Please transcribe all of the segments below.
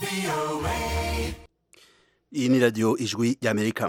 iyi ni radiyo ijwi y'amerika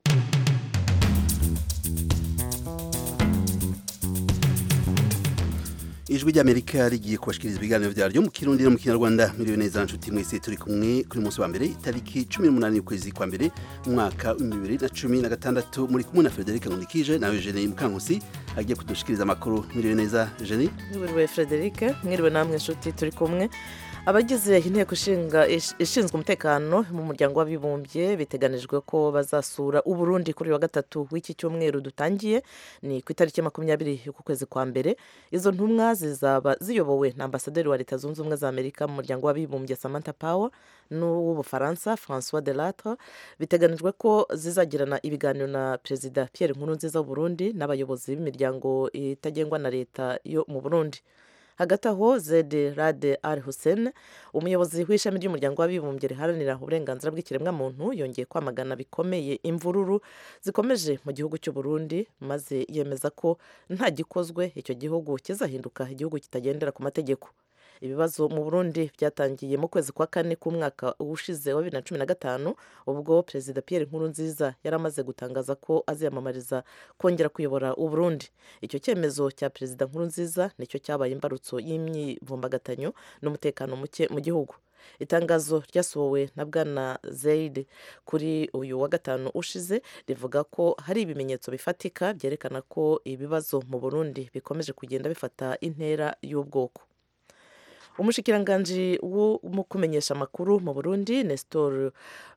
ijwi ry'amerika rigiye kubashikiriza ibiganiro byaryo mu kirundi no mu kinyarwanda miliyoni neza nshuti mwese turi kumwe kuri munsi wa mbere itariki cumi n'umunani y'ukwezi kwa mbere mu mwaka w'ibihumbi bibiri na cumi na gatandatu muri kumwe na frederic nkundikije nawe jene mukankusi agiye kudushikiriza amakuru miliyoni neza jene mwiriwe frederic mwiriwe namwe nshuti turi kumwe abagize inteko ishinga ishinzwe umutekano mu muryango w'abibumbye biteganijwe ko bazasura uburundi kuri wa gatatu w'iki cyumweru dutangiye ni ku itariki makumyabiri y'uku kwezi kwa mbere izo ntumwa zizaba ziyobowe na ambasaderi wa leta zunze ubumwe za amerika mu muryango w'abibumbye samantha power n'uw'ubufaransa francois delatre biteganijwe ko zizagirana ibiganiro na perezida pierre nkurunziza w'uburundi n'abayobozi b'imiryango itagengwa na leta yo mu burundi hagati aho zede rade al hussein umuyobozi w'ishami ry'umuryango w'abibumbye riharanira uburenganzira bw'ikiremwamuntu yongeye kwamagana bikomeye imvururu zikomeje mu gihugu cy'u Burundi maze yemeza ko nta gikozwe icyo gihugu kizahinduka igihugu kitagendera ku mategeko ibibazo mu burundi byatangiye mu kwezi kwa kane k'umwaka ushize wa bibiri na cumi na gatanu ubwo perezida pierre nkurunziza yari amaze gutangaza ko aziyamamariza kongera kuyobora uburundi icyo cyemezo cya perezida nkurunziza nicyo cyabaye imbarutso y'imyivumbagatanyo n'umutekano muke mu gihugu itangazo ryasohowe na bwana zayid kuri uyu wa gatanu ushize rivuga ko hari ibimenyetso bifatika byerekana ko ibibazo mu burundi bikomeje kugenda bifata intera y'ubwoko umushikiranganji wo mu kumenyesha amakuru mu burundi nestor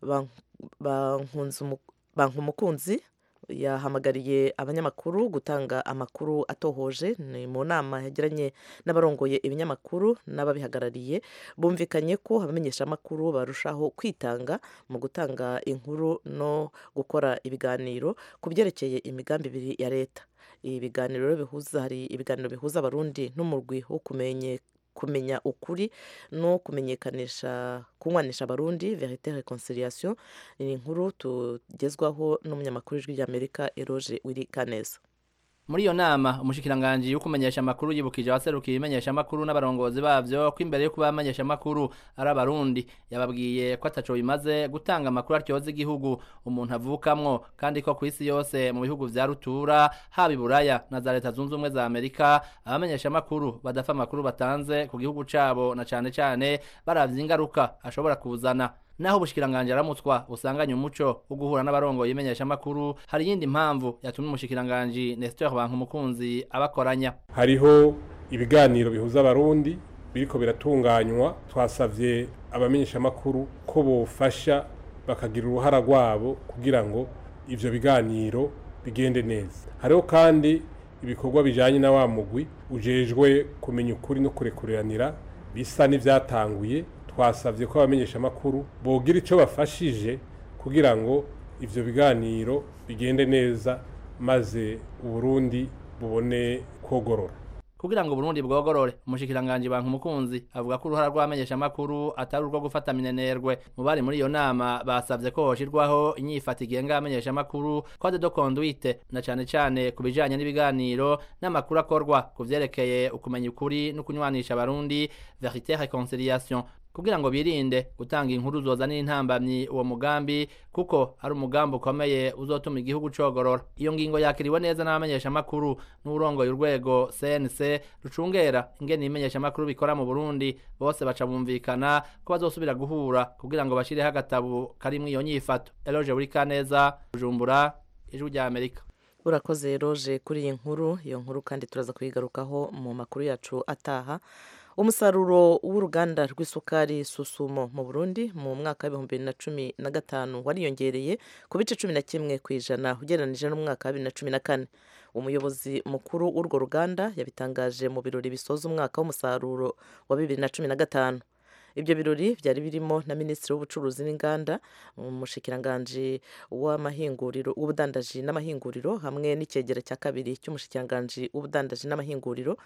bankumukunzi yahamagariye abanyamakuru gutanga amakuru atohoje ni mu nama yagiranye n'abarongoye ibinyamakuru n'ababihagarariye bumvikanye ko abamenyesha amakuru barushaho kwitanga mu gutanga inkuru no gukora ibiganiro ku byerekeye imigambi ibiri ya leta ibi biganiro bihuza hari ibiganiro bihuza abarundi n'umurwi wo kumenye kumenya ukuri no kumenyekanisha kunywanisha abarundi verite reconciliation ni inkuru tugezwaho n'umunyamakuru w'ijwi ry'amerika eroge wiri kaneza muri iyo nama umushikiranganji wo kumenyesha amakuru yibukije abaserukiye ibimenyesha amakuru n'abarongozi bavyo ko imbere yo kuba bamenyesha amakuru ari abarundi yababwiye ko ataco bimaze gutanga amakuru aryoza igihugu umuntu avukamwo kandi ko kw'isi yose mu bihugu vya rutura haba iburaya na za leta zunze ubumwe za amerika abamenyesha amakuru badafa amakuru batanze ku gihugu cabo na cane cane baravye ingaruka ashobora kuzana naho ubushikiranganje aramutswa usanganye umuco wo guhura n'abarongoye imenyesha amakuru hari iyindi mpamvu yatumye umushikiranganje Nestor Bankumukunzi abakoranya hariho ibiganiro bihuza abarundi biriko biratunganywa twasavye abamenyesha amakuru ko bofasha bakagira uruhara rwabo kugira ngo ivyo biganiro bigende neza hariho kandi ibikorwa bijanye na wa mugwi ujejwe kumenya ukuri no kurekuranira bisa n'ivyatanguye twasabye ko abamenyesha amakuru bogira icyo bafashije kugira ngo ivyo biganiro bigende neza maze uburundi bubone kogorora kugira ngo Burundi bwogorore umushikiranganje bantu mukunzi avuga ko uruhara rw'amenyesha amakuru atari urwo gufata minenerwe mu bari muri iyo nama basavye ko hoshirwaho inyifata igenga amenyesha amakuru code de conduite na cane cane ku bijanye n'ibiganiro n'amakuru akorwa ku vyerekeye ukumenya ukuri no kunywanisha abarundi verite reconciliation kugira ngo birinde gutanga inkuru zozanira intambamyi uwo mugambi kuko ari umugambi ukomeye uzotuma igihugu cogorora iyo ngingo yakiriwe neza n'abamenyesha amakuru n'urongoye urwego CNC rucungera ingene ibimenyesha amakuru bikora mu Burundi bose baca bumvikana ko bazosubira guhura kugira ngo bashireho agatabu karimwo iyo nyifato Eloge Burikaneza Bujumbura ijwi rya Amerika urakoze roje kuri iyi nkuru iyo nkuru kandi turaza kuyigarukaho mu makuru yacu ataha umusaruro w'uruganda rw'isukari susumo mu burundi mu mwaka w'ibihumbi bibiri na cumi na gatanu wariyongereye ku bice cumi na kimwe ku ijana ugereranije n'umwaka wa bibiri na cumi na kane umuyobozi mukuru w'urwo ruganda yabitangaje mu birori bisoza umwaka w'umusaruro wa bibiri na cumi na gatanu ibyo birori byari birimo na minisitiri w'ubucuruzi n'inganda umushikiranganji w'amahinguriro w'ubudandaji n'amahinguriro hamwe n'icyegera cya kabiri cy'umushikiranganji w'ubudandaji n'amahinguriro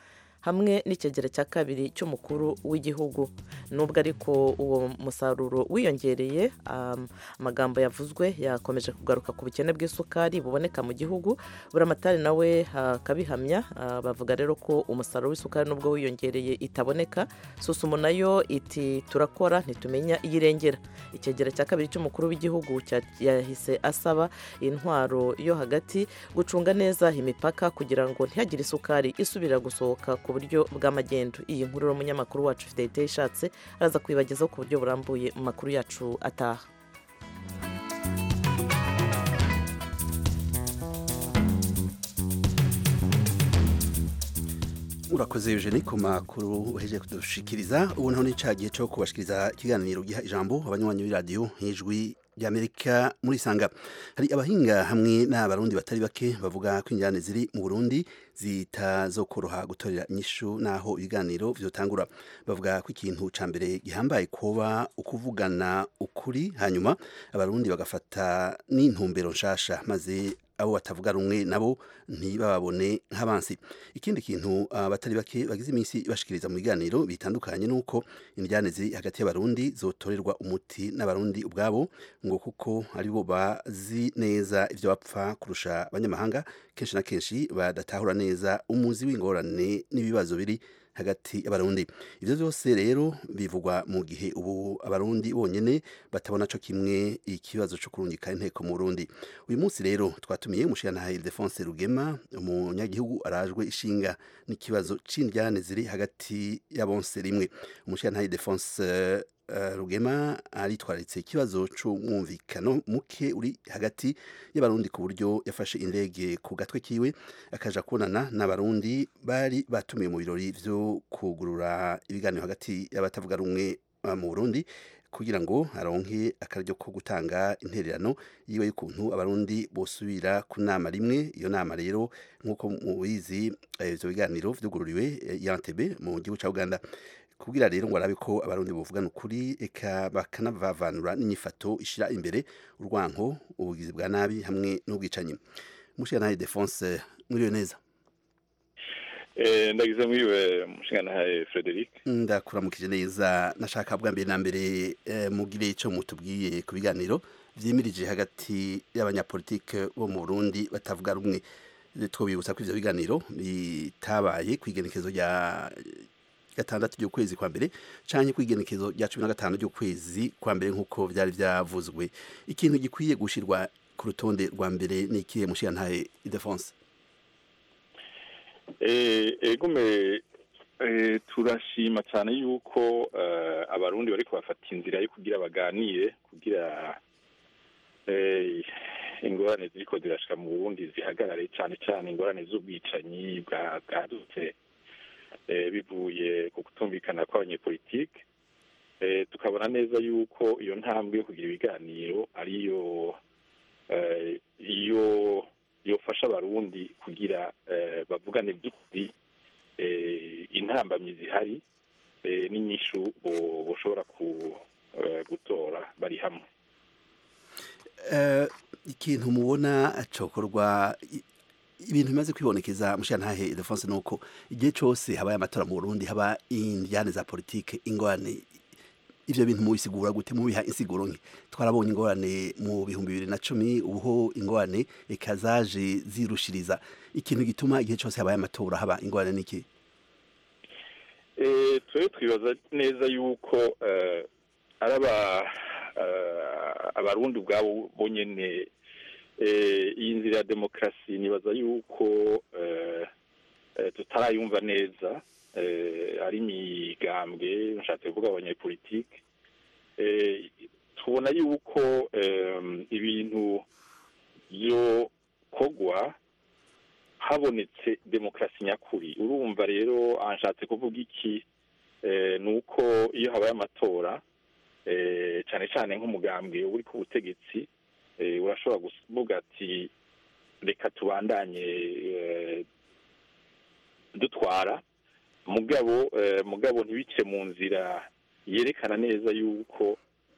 hamwe n'ikigero cya kabiri cy'umukuru w'igihugu nubwo ariko uwo musaruro wiyongereye amagambo yavuzwe yakomeje kugaruka ku bukene bw'isukari buboneka mu gihugu buramatari nawe akabihamya bavuga rero ko umusaruro w'isukari nubwo wiyongereye itaboneka susumo nayo iti turakora ntitumenya iyo irengera ikigero cya kabiri cy'umukuru w'igihugu yahise asaba intwaro yo hagati gucunga neza imipaka kugira ngo ntihagire isukari isubira gusohoka ku buryo bw'amagendo iyi nkuru umunyamakuru wacu fideli ishatse araza kuyibagezaho ku buryo burambuye mu makuru yacu ataha urakoze eugene ku makuru uhejeje kudushikiriza ubu noneho ni cya gihe cyo kubashikiriza ikiganiro giha ijambo abanywanyi b'iradiyo nk'ijwi ry'amerika muri sanga hari abahinga hamwe n'abarundi batari bake bavuga ko injyane ziri mu burundi zitazokoroha gutorera inyishu n'aho ibiganiro vyotangura bavuga ko ikintu ca mbere gihambaye kuba ukuvugana ukuri hanyuma abarundi bagafata n'intumbero nshasha maze abo batavuga rumwe nabo ntibababone nk'abansi ikindi kintu abatari bake bagize iminsi bashikiriza mu biganiro bitandukanye nuko indyane ziri hagati y'abarundi zotorerwa umuti n'abarundi ubwabo ngo kuko aribo bazi neza ivyo bapfa kurusha abanyamahanga kenshi na kenshi badatahura neza umuzi w'ingorane n'ibibazo biri hagati y'abarundi ivyo byose rero bivugwa mu gihe ubu abarundi bonyene batabona co kimwe ikibazo co kurungika inteko mu Burundi uyu munsi rero twatumiye umushirantahe Ildefonse Rugema umunyagihugu arajwe ishinga n'ikibazo c'indyane ziri hagati y'abonse rimwe umushirantahe Ildefonse uh, Rugema aritwararitse ikibazo c'umwumvikano muke uri hagati y'abarundi ku buryo yafashe indege ku gatwe kiwe akaja kubonana n'abarundi bari batumiye mu birori vyo kugurura ibiganiro hagati y'abatavuga rumwe uh, mu Burundi kugira ngo aronke akaryo ko gutanga intererano yiwe y'ukuntu abarundi bosubira ku nama rimwe iyo nama rero nk'uko mubizi ivyo biganiro vyugururiwe yantebe mu gihugu ca Uganda kubwira rero ngo arabe ko abarundi buvugana ukuri eka bakanavavanura n'inyifato ishira imbere urwanko ubugizi bwa nabi hamwe n'ubwicanyi mushikanaye Defonse mwiriwe neza ndagize mwiriwe mushinganahaye Frederic ndakuramukije neza nashaka bwa mbere na mbere mugire ico mutubwiye ku biganiro vyimirije hagati y'abanyapolitike bo mu Burundi batavuga rumwe twobibutsa ko ivyo biganiro bitabaye kwigenekezo rya gatandatu ry'ukwezi kwa mbere canke kwigenekezo rya cumi na gatanu ry'ukwezi kwa mbere nk'uko vyari vyavuzwe ikintu gikwiye gushirwa ku rutonde rwa mbere ni ikihe mushirantahe Ildefonse egume turashima cyane yuko abarundi bari kubafata inzira yo kugira baganire kugira ingorane ziriko zirashika mu burundi zihagarare cyane cyane ingorane z'ubwicanyi bwadutse bivuye ku kutumvikana kw'abanyepolitike tukabona neza yuko iyo ntambwe yo kugira ibiganiro ariyo iyo yofasha abarundi kugira bavugane by'ukuri intambamyi zihari n'inyishu bashobora gutora bari hamwe ikintu mubona acokorwa ibintu bimaze kwibonekeza mushirantahe Ildefonse nuko igihe cyose habaye amatora mu Burundi haba indyane za politike ingorane ivyo bintu mubisigura gute mubiha insiguro nke twarabonye ingorane mu bihumbi bibiri na cumi ubuho ingorane eka zaje zirushiriza ikintu gituma igihe cyose habaye amatora haba ingorane niki twe twibaza neza yuko ari abarundi ubwabo bonyene iyi nzira ya demokarasi nibaza yuko tutarayumva neza ari imigambwe nshatse kuvuga abanyepolitike tubona yuko ibintu byokorwa habonetse demokarasi nyakuri urumva rero anshatse kuvuga iki ni uko iyo habaye amatora cyane cyane nk'umugambwe uri ku butegetsi urashobora kuvuga ati reka tubandanye dutwara mugabo mugabo ntibice mu nzira yerekana neza yuko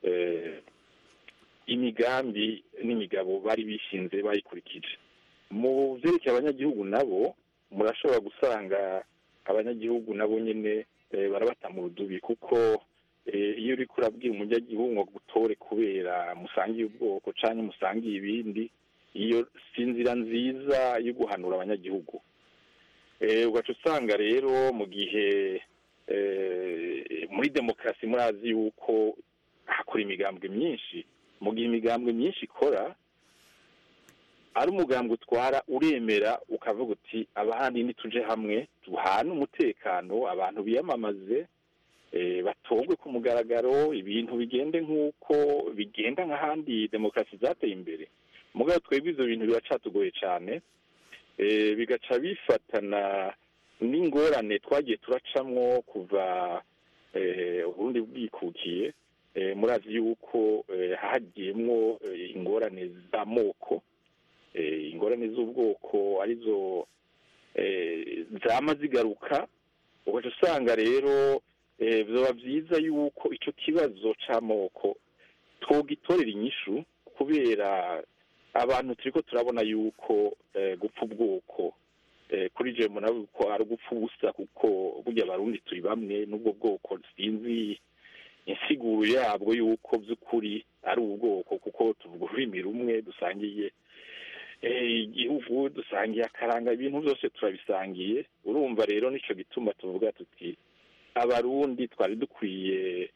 imigambi n'imigabo bari bishinze bayikurikije mu byerekeye abanyagihugu nabo murashobora gusanga abanyagihugu nabo nyine barabata mu rudubi kuko iyo uri kurabwira umunyagihugu ngo gutore kubera musangiye ubwoko cyangwa musangiye ibindi iyo si inzira nziza yo guhanura abanyagihugu ugaca usanga rero mu gihe muri demokarasi murazi yuko hakora imigambwe myinshi mu gihe imigambwe myinshi ikora ari umugambwe utwara uremera ukavuga uti abahandi ntituje hamwe duhane umutekano abantu biyamamaze batogwe ku mugaragaro ibintu bigende nk'uko bigenda nk'ahandi demokarasi zateye imbere mugabo twebwe ibyo bintu biracatugoye cyane bigaca bifatana n'ingorane twagiye turacamwo kuva uburundi bwikukiye murazi yuko hagiyemwo ingorane z'amoko ingorane z'ubwoko arizo zama zigaruka ugaca usanga rero byaba byiza yuko icyo kibazo cy'amoko twogitorera inyishu kubera abantu turi ko turabona yuko gupfa ubwoko kuri jemu nawe ko ari ugupfa ubusa kuko burya abarundi turi bamwe n'ubwo bwoko sinzi insiguro yabwo yuko by'ukuri ari ubwoko kuko tuvuga ururimi rumwe dusangiye igihugu dusangiye akaranga ibintu byose turabisangiye urumva rero nicyo gituma tuvuga tuti abarundi twari dukwiye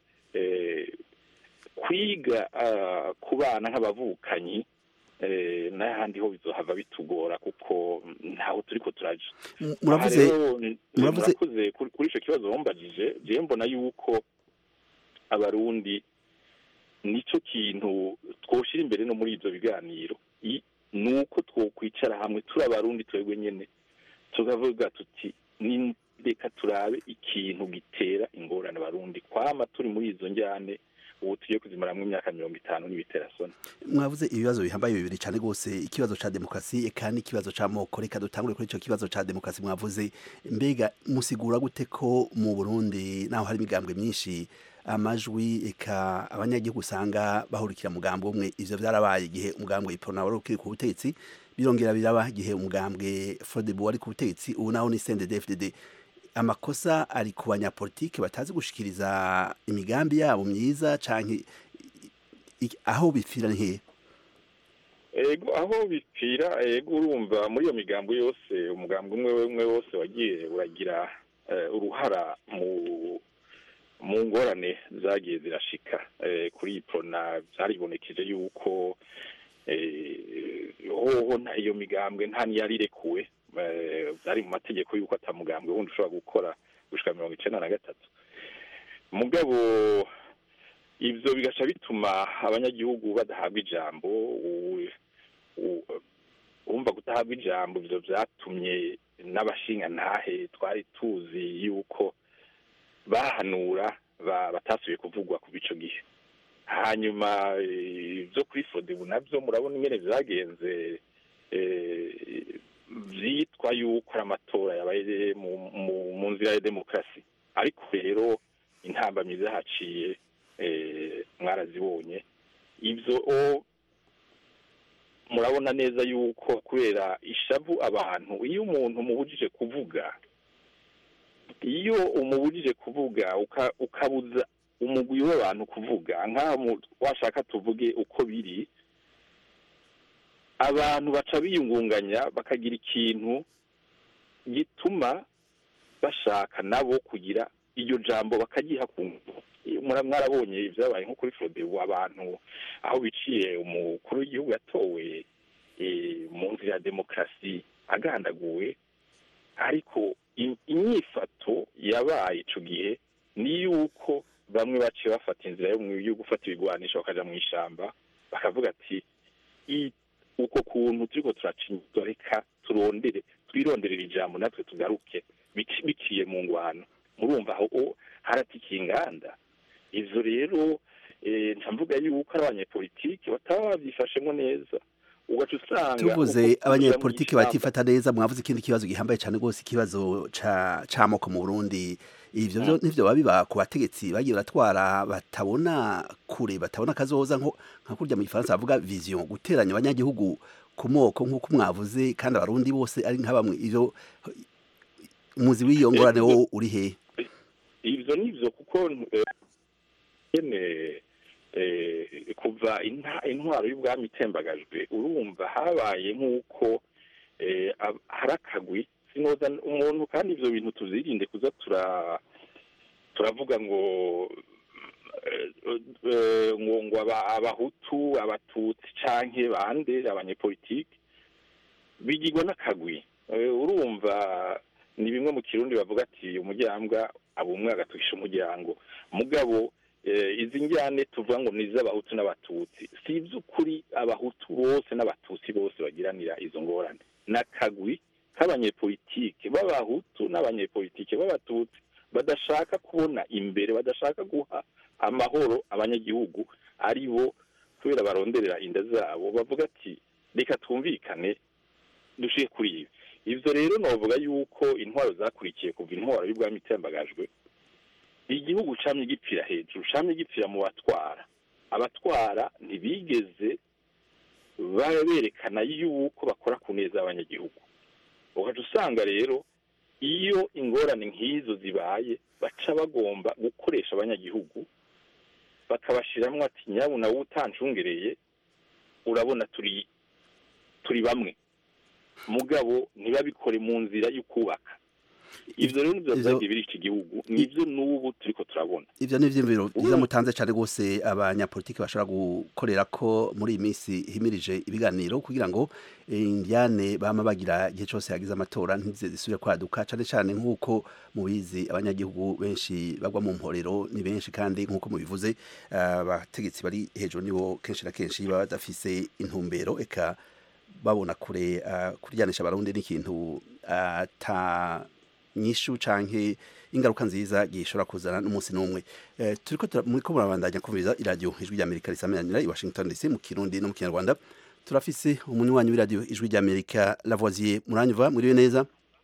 kwiga ku bana nk'abavukanyi n'ahandi ho bizohava bitugora kuko ntaho turi ko turaje muravuze kuri icyo kibazo wambajije njyewe mbona yuko abarundi nicyo kintu twoshyira imbere no muri ibyo biganiro ni uko twokwicara hamwe turi abarundi twebwe nyine tukavuga tuti reka turabe ikintu gitera ingorane abarundi kwama turi muri izo njyane ubu tugiye kuzimaramo imyaka mirongo itanu n'ibiterasoni mwavuze ibibazo bihambaye bibiri cyane rwose ikibazo cya demokarasi eka n'ikibazo cy'amoko reka dutangure kuri icyo kibazo cya demokarasi mwavuze mbega musigura gute ko mu burundi naho hari imigambwe myinshi amajwi eka abanyagihugu usanga bahurikira mugambwe umwe ivyo vyarabaye igihe umugambwe iprona wari ukiri ku butegetsi birongera biraba igihe umugambwe frodebu wari ku butegetsi ubu naho ni cndd amakosa ari ku banyapolitike batazi gushikiriza imigambi yabo myiza canke aho bipfira ni ego aho bipfira ego urumva muri iyo migambo yose umugambi umwe umwe wose wagiye uragira uruhara mu mu ngorane zagiye zirashika kuri iyi prona byaribonekeje yuko hoho iyo migambwe nta niyarirekue byari mu mategeko y'uko atamugambwe wundi ushobora gukora gushika mirongo icenda na gatatu mugabo ivyo bigaca bituma abanyagihugu badahabwa ijambo urumva kudahabwa ijambo ivyo vyatumye n'abashingantahe twari tuzi yuko bahanura batasubiye kuvugwa ku bico gihe hanyuma ibyo kuri fodebu nabyo murabona ingene byagenze byitwa yuko ari amatora yabaye mu nzira ya demokarasi ariko rero intambamyi zahaciye mwarazibonye ibyo murabona neza yuko kubera ishavu abantu iyo umuntu umubujije kuvuga iyo umubujije kuvuga ukabuza umugwi w'abantu kuvuga nk'aho washaka tuvuge uko biri abantu baca biyungunganya bakagira ikintu gituma bashaka nabo kugira iryo jambo bakagiha ku mwarabonye ibyabaye nko kuri fodebu abantu aho biciye umukuru w'igihugu yatowe mu nzira ya demokarasi agandaguwe ariko inyifato yabaye icyo gihe ni yuko bamwe baciye bafata inzira yo gufata ibigwanisho bakaja mu ishyamba bakavuga ati uko kuntu turiko turacinyizwa reka turondere twironderera ijambo natwe tugaruke biciye mu ngwano murumva aho haratikiye inganda ivyo rero mvuga yuko ari abanyepolitiki bataba bavyifashemo neza ugaca usanga tuvuze abanyepolitiki batifata neza mwavuze ikindi kibazo gihambaye cyane rwose ikibazo c'amoko mu burundi ivyo vyo nivyo biba biba ku bategetsi bagiye baratwara batabona kure batabona kazoza nka kurya mu gifaransa bavuga vision guteranya abanyagihugu ku moko nk'uko mwavuze kandi abarundi bose ari nka bamwe ivyo umuzi w'iyo ngorane wo uri he ivyo nivyo kuko eh, nyene eh, kuva inta- intwaro y'ubwami itembagajwe urumva habaye nk'uko eh, ab- hari akagwi sinoza umuntu kandi ivyo bintu tuzirinde kuza tura turavuga ngo eh, eh, ngo ngo aba- abahutu abatutsi canke bande abanyepolitike bigirwa n'akagwi Eh, urumva ni bimwe mu kirundi bavuga ati umuryango aba umwe agatukisha umuryango mugabo eh, izi njyane tuvuga ngo ni iz'abahutu n'abatutsi si iby'ukuri abahutu bose n'abatutsi bose bagiranira izo ngorane n'akagwi k'abanyepolitike b'abahutu n'abanyepolitike b'abatutsi badashaka kubona imbere badashaka guha amahoro abanyagihugu ari bo kubera baronderera inda zabo bavuga ati reka twumvikane dushiye kuri ibi ivyo rero novuga yuko intwaro zakurikiye kuva intwaro y'ubwami itembagajwe igihugu camye gipfira hejuru camye gipfira mu batwara abatwara ntibigeze ba- berekana yuko bakora ku neza y'abanyagihugu ukaca usanga rero iyo ingorane nk'izo zibaye baca bagomba gukoresha abanyagihugu bakabashiramwo ati nyabuna wowe utancungereye urabona turi turi bamwe mugabo ntibabikore mu nzira yo kubaka ivyo rero nivyo Ivyo- vyagiye biri iki gihugu nivyo n'ubu turiko turabona ivyo ni ivyiyumviro byiza mutanze cane rwose abanyapolitiki bashobora gukorera ko muri iyi minsi himirije ibiganiro kugira ngo eh, indiane bama bagira igihe cose hagize amatora ntizize zisubire kwaduka cane cane nk'uko mubizi abanyagihugu benshi bagwa mu mporero ni benshi kandi nk'uko mubivuze ah, abategetsi bari hejuru nibo kenshi na kenshi baba badafise intumbero eka babona kure ah, kuryanisha abarundi n'ikintu ata nyishu canke ingaruka nziza gishobora kuzana n'umunsi n'umwe eh, turiko tura- muriko murabandanya kumviriza iradiyo ijwi ry'amerika risameranira i washington dc mu kirundi no mu kinyarwanda turafise umunywanyi w'iradiyo ijwi ry'amerika lavoisier muranyumva muriwe neza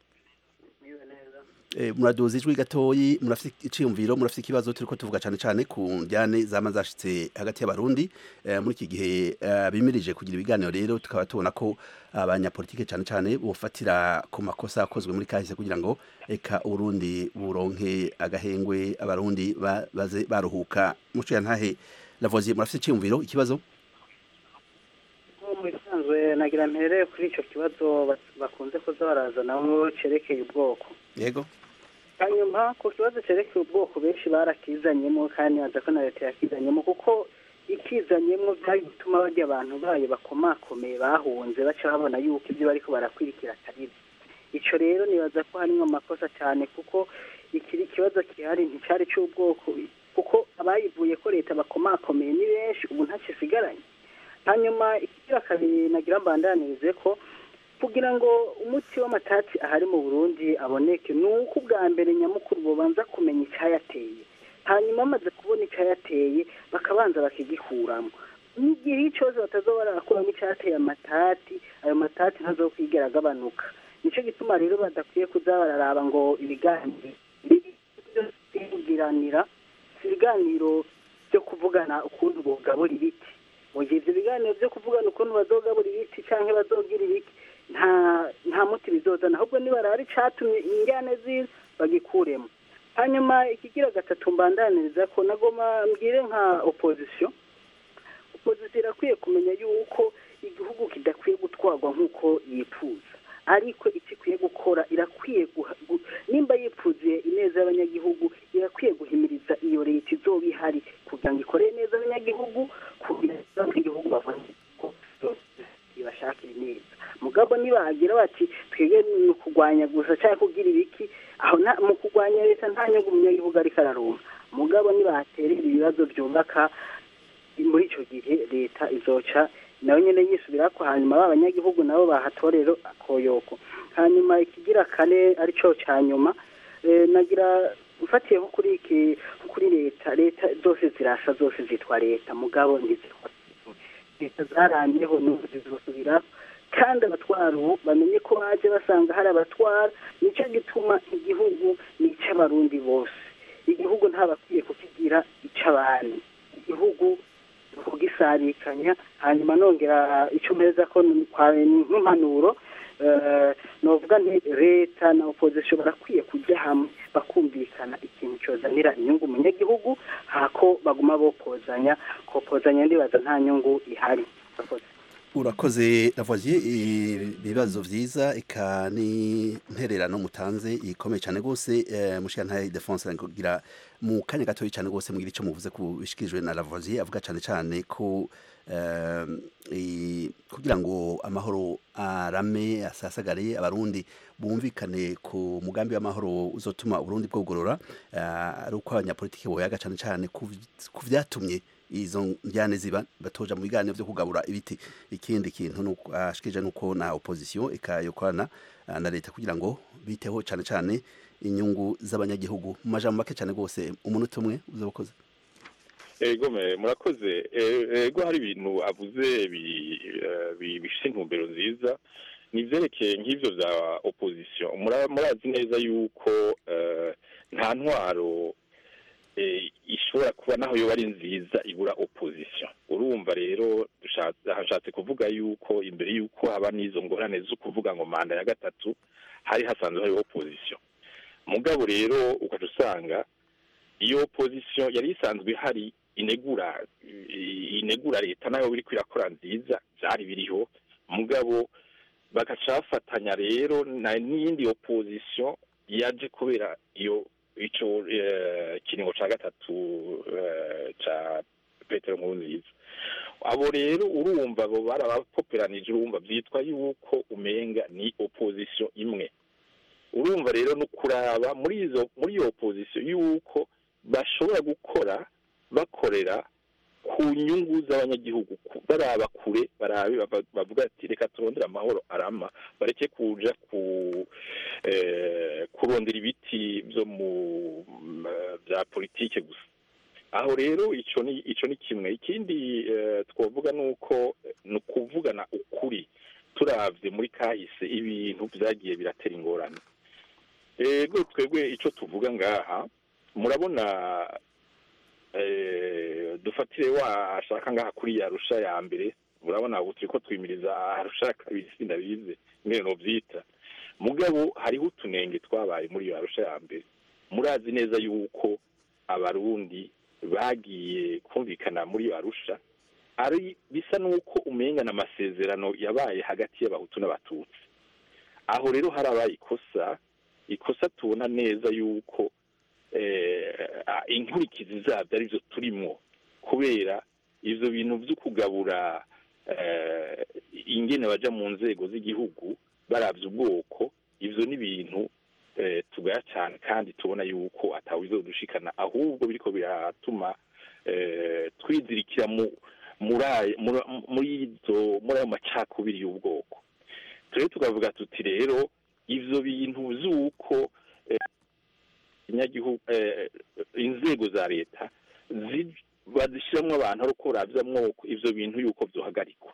Eh, muraduza ijwi gatoyi murafite iciyumviro murafite ikibazo turiko tuvuga cane cane ku njyane zama zashitse hagati y'abarundi eh, muri iki gihe eh, bimirije kugira ibiganiro rero tukaba tubona ko abanyapolitike cane cane bofatira ku makosa akozwe muri kahise kugira ngo eka uburundi buronke agahengwe abarundi ba- baze baruhuka muco yantahe lavoisier murafite iciyumviro ikibazo mu bisanzwe nagira mpereye kuri icyo kibazo bas- bakunze kuza barazanamo cerekeye ubwoko yego hanyuma ku kibazo cerekeye ubwoko benshi barakizanyemo kandi naza ko na leta yakizanyemo kuko ikizanyemo byari gutuma barya abantu bayo bakomakomeye bahunze baca babona yuko ibyo bariko barakwirikira atari byo ico rero nibaza ko harimwo amakosa cyane kuko ikiri ikibazo gihari nticari c'ubwoko kuko abayivuye ko leta bakomakomeye ni benshi ubu ntacisigaranye hanyuma ikigira kabiri nagira mbandanirize ko kugira ngo umuti w'amatati ahari mu burundi aboneke ni uko ubwa mbere nyamukuru bubanza kumenya icyayateye hanyuma bamaze kubona icyayateye bakabanza bakigikuramo n'igihe cyose batazoba barakuramo icyateye amatati ayo matati ntazokwigera agabanuka nicyo gituma rero badakwiye kuza bararaba ngo ibiganiro kugiranira si ibiganiro byo kuvugana ukuntu bugabura ibiti mu gihe ibyo biganiro byo kuvugana ukuntu bazogabura ibiti cyangwa bazogira ibiki nta nta muti bizozana ahubwo nibarara icatumye injyane ziza bagikuremo hanyuma ikigira gatatu mbandaniriza ko nagoma mbwire nka opozisiyo opozisiyo irakwiye kumenya yuko igihugu kidakwiye gutwarwa nk'uko yifuza ariko icyo ikwiye gukora irakwiye guha- gu- nimba yipfuziye ineza y'abanyagihugu irakwiye guhimiriza iyo leta izoba ihari kugira ngo ikorere neza abanyagihugu kugira ngo abanyagihugu babone ko ibashakira neza mugabo nibagira bati twebwe ni ukurwanya gusa cyangwa kugira ibiki aho nta- mu kurwanya leta nta nyungu umunyagihugu ariko ararumva mugabo nibaterera ibibazo byubaka muri icyo gihe leta izoca nawe nyine yisubira ko hanyuma ba banyagihugu nabo bahatorero akoyoko hanyuma ikigira kane aricyo cya nyuma eh, nagira ufatiye nko kuri iki nko kuri leta leta zose zirasa zose zitwa leta mugabo ntizitwa leta zaramyeho n'ubu zizosubira kandi abatwara ubu bamenye ko baje basanga hari abatwara nicyo gituma igihugu ni icy'abarundi bose igihugu ntabakwiye kukigira icy'abandi igihugu kugisarikanya hanyuma nongera icyo meza ko ni kwa- ni nk'impanuro eh, novuga nti leta na opozisiyo barakwiye kujya hamwe bakumvikana ikintu cyozanira inyungu umunyagihugu hako baguma bopozanya kopozanya ndibaza nta nyungu ihari Murakoze. urakoze lavoisier ibibazo vyiza eka ni ntererano mutanze ikomeye cyane rwose eh, mushikantahe defense kugira mu kanya gatoya cyane rwose mugira icyo muvuze ku bishikirijwe na lavoisier avuga cyane cyane ko eh, i- kugira ngo amahoro arame asasagare abarundi bumvikane ku mugambi w'amahoro uzotuma uburundi bwogorora eh, ari uko abanyapolitiki boyaga cyane cyane ku ku vyatumye izo njyane ziba batoja mu biganiro vyo kugabura ibiti ikindi kintu nuko ashikije nuko na opposition ikayokorana ah, na leta kugira ngo biteho cyane cyane inyungu z'abanyagihugu mu majambo make cyane rwose umunota umwe uzabukoze ego me- murakoze E- ego hari ibintu avuze bi- eh, bi- bifite intumbero nziza ni ivyerekeye nk'ivyo vya opposition Mura- murazi neza yuko eh, nta ntwaro eh, ishobora kuba naho yoba ari nziza ibura opposition urumva rero dushatse- hashatse kuvuga yuko imbere yuko haba n'izo ngorane zo kuvuga ngo manda ya gatatu hari hasanzwe hariho opposition mugabo rero ukaca usanga iyo opposition yari isanzwe ihari inegura i- inegura leta nayo biriko irakora nziza byari biriho mugabo bagaca bafatanya rero na n'iyindi opposition yaje kubera iyo ico eh, kiringo ca gatatu eh, ca petero nkurunziza abo rero urumva abo barabapoperanije urumva vyitwa yuko umenga ni opposition imwe urumva rero no kuraba muri izo muri iyo opposition yuko bashobora gukora bakorera ku nyungu z'abanyagihugu ku- baraba kure barabe bava- bavuga ati reka turondere amahoro arama bareke kuja ku eh, kurondera ibiti byo mu m- bya politike gusa aho rero ico ni ico ni kimwe ikindi eh, twovuga nuko ni ukuvugana ukuri turavye muri kahise ibintu vyagiye biratera ingorane ego twebwe ico tuvuga ngaha murabona eh, dufatire washaka ngaha kuri ya rusha ya mbere murabona ubu turiko twimiriza arusha ya kabiri sindabize ingene novyita mugabo hariho utunenge twabaye muri iyo arusha ya mbere murazi neza yuko abarundi bagiye kumvikana muri iyo arusha ari bisa n'uko umengana amasezerano yabaye hagati y'abahutu n'abatutsi aho rero harabaye ikosa ikosa tubona neza yuko eh, ah, inkurikizi zabyo arizo turimwo kubera ivyo bintu vyo kugabura eh, ingene baja mu nzego z'igihugu baravye ubwoko ivyo ni ibintu eh, tugaya cyane kandi tubona yuko atawizodushikana ahubwo biriko biratuma eh, twizirikira mu muri ayo- muri- muri izo muri ayo macakubiri y'ubwoko turere tukavuga tuti rero ivyo bintu vy'uko eh, inyagihugu eh, inzego za leta zi- bazishiramwo abantu ari uko baravyamwo ivyo bintu yuko vyohagarikwa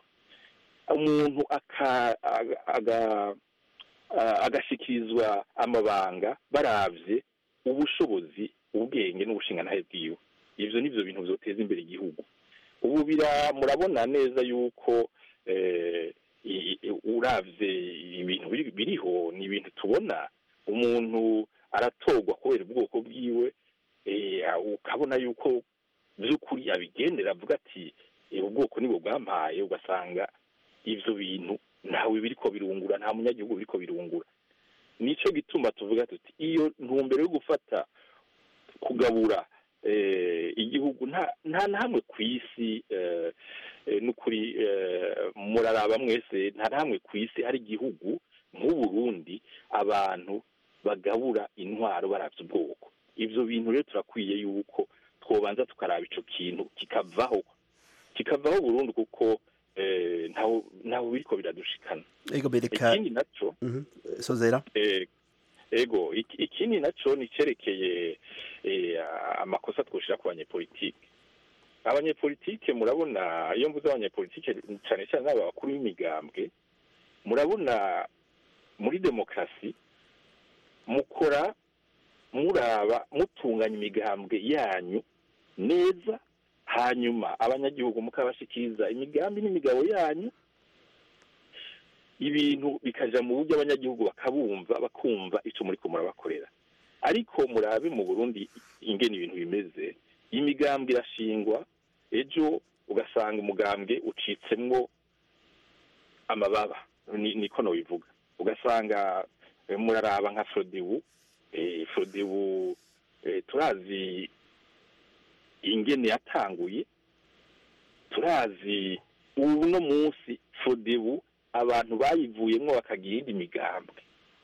umuntu aka- aga- aga- a- agashikirizwa amabanga baravye ubushobozi ubwenge n'ubushingantahe bwiwe ivyo nivyo bintu vyoteza imbere igihugu ubu bira murabona neza yuko eh, i- i- uravye ibintu biri- biriho ni ibintu tubona umuntu aratorwa kubera ubwoko bwiwe eh, ukabona yuko by'ukuri abigendera avuga ati "Eh, ubwoko nibwo bwampaye ugasanga ivyo bintu ntawe biriko birungura nta munyagihugu biriko birungura nico gituma tuvuga tuti iyo ntumbero yo gufata kugabura eh, igihugu nta nta na hamwe ku isi eh, eh, n'ukuri eh, muraraba mwese nta na hamwe ku isi hari igihugu nk'uburundi abantu bagabura intwaro baravye ubwoko ivyo bintu rero turakwiye yuko twobanza tukaraba ico kintu kikavaho kikavaho burundu kuko eh, ntaho ntaho biriko biradushikana ego bereka ikindi naco Mhm. sozera Eh, ego iki- ikindi naco ni cerekeye eh, amakosa twoshira ku banyepolitike abanyepolitike murabona iyo mvuze abanyepolitike cyane cyane n'aba bakuru b'imigambwe murabona muri demokarasi mukora muraba mutunganya imigambwe yanyu neza hanyuma abanyagihugu mukabashikiriza imigambi n'imigabo yanyu ibintu bikaja mu buryo abanyagihugu bakabumva bakumva ico muri ko murabakorera ariko murabe mu burundi ingene ibintu bimeze imigambwe irashingwa ejo ugasanga umugambwe ucitsemwo amababa ni- niko nobivuga ugasanga eh, muraraba nka frodebu eh, frodebu eh, turazi ingene yatanguye turazi ubu no munsi frodebu abantu bayivuyemwo bakagira iyindi migambwe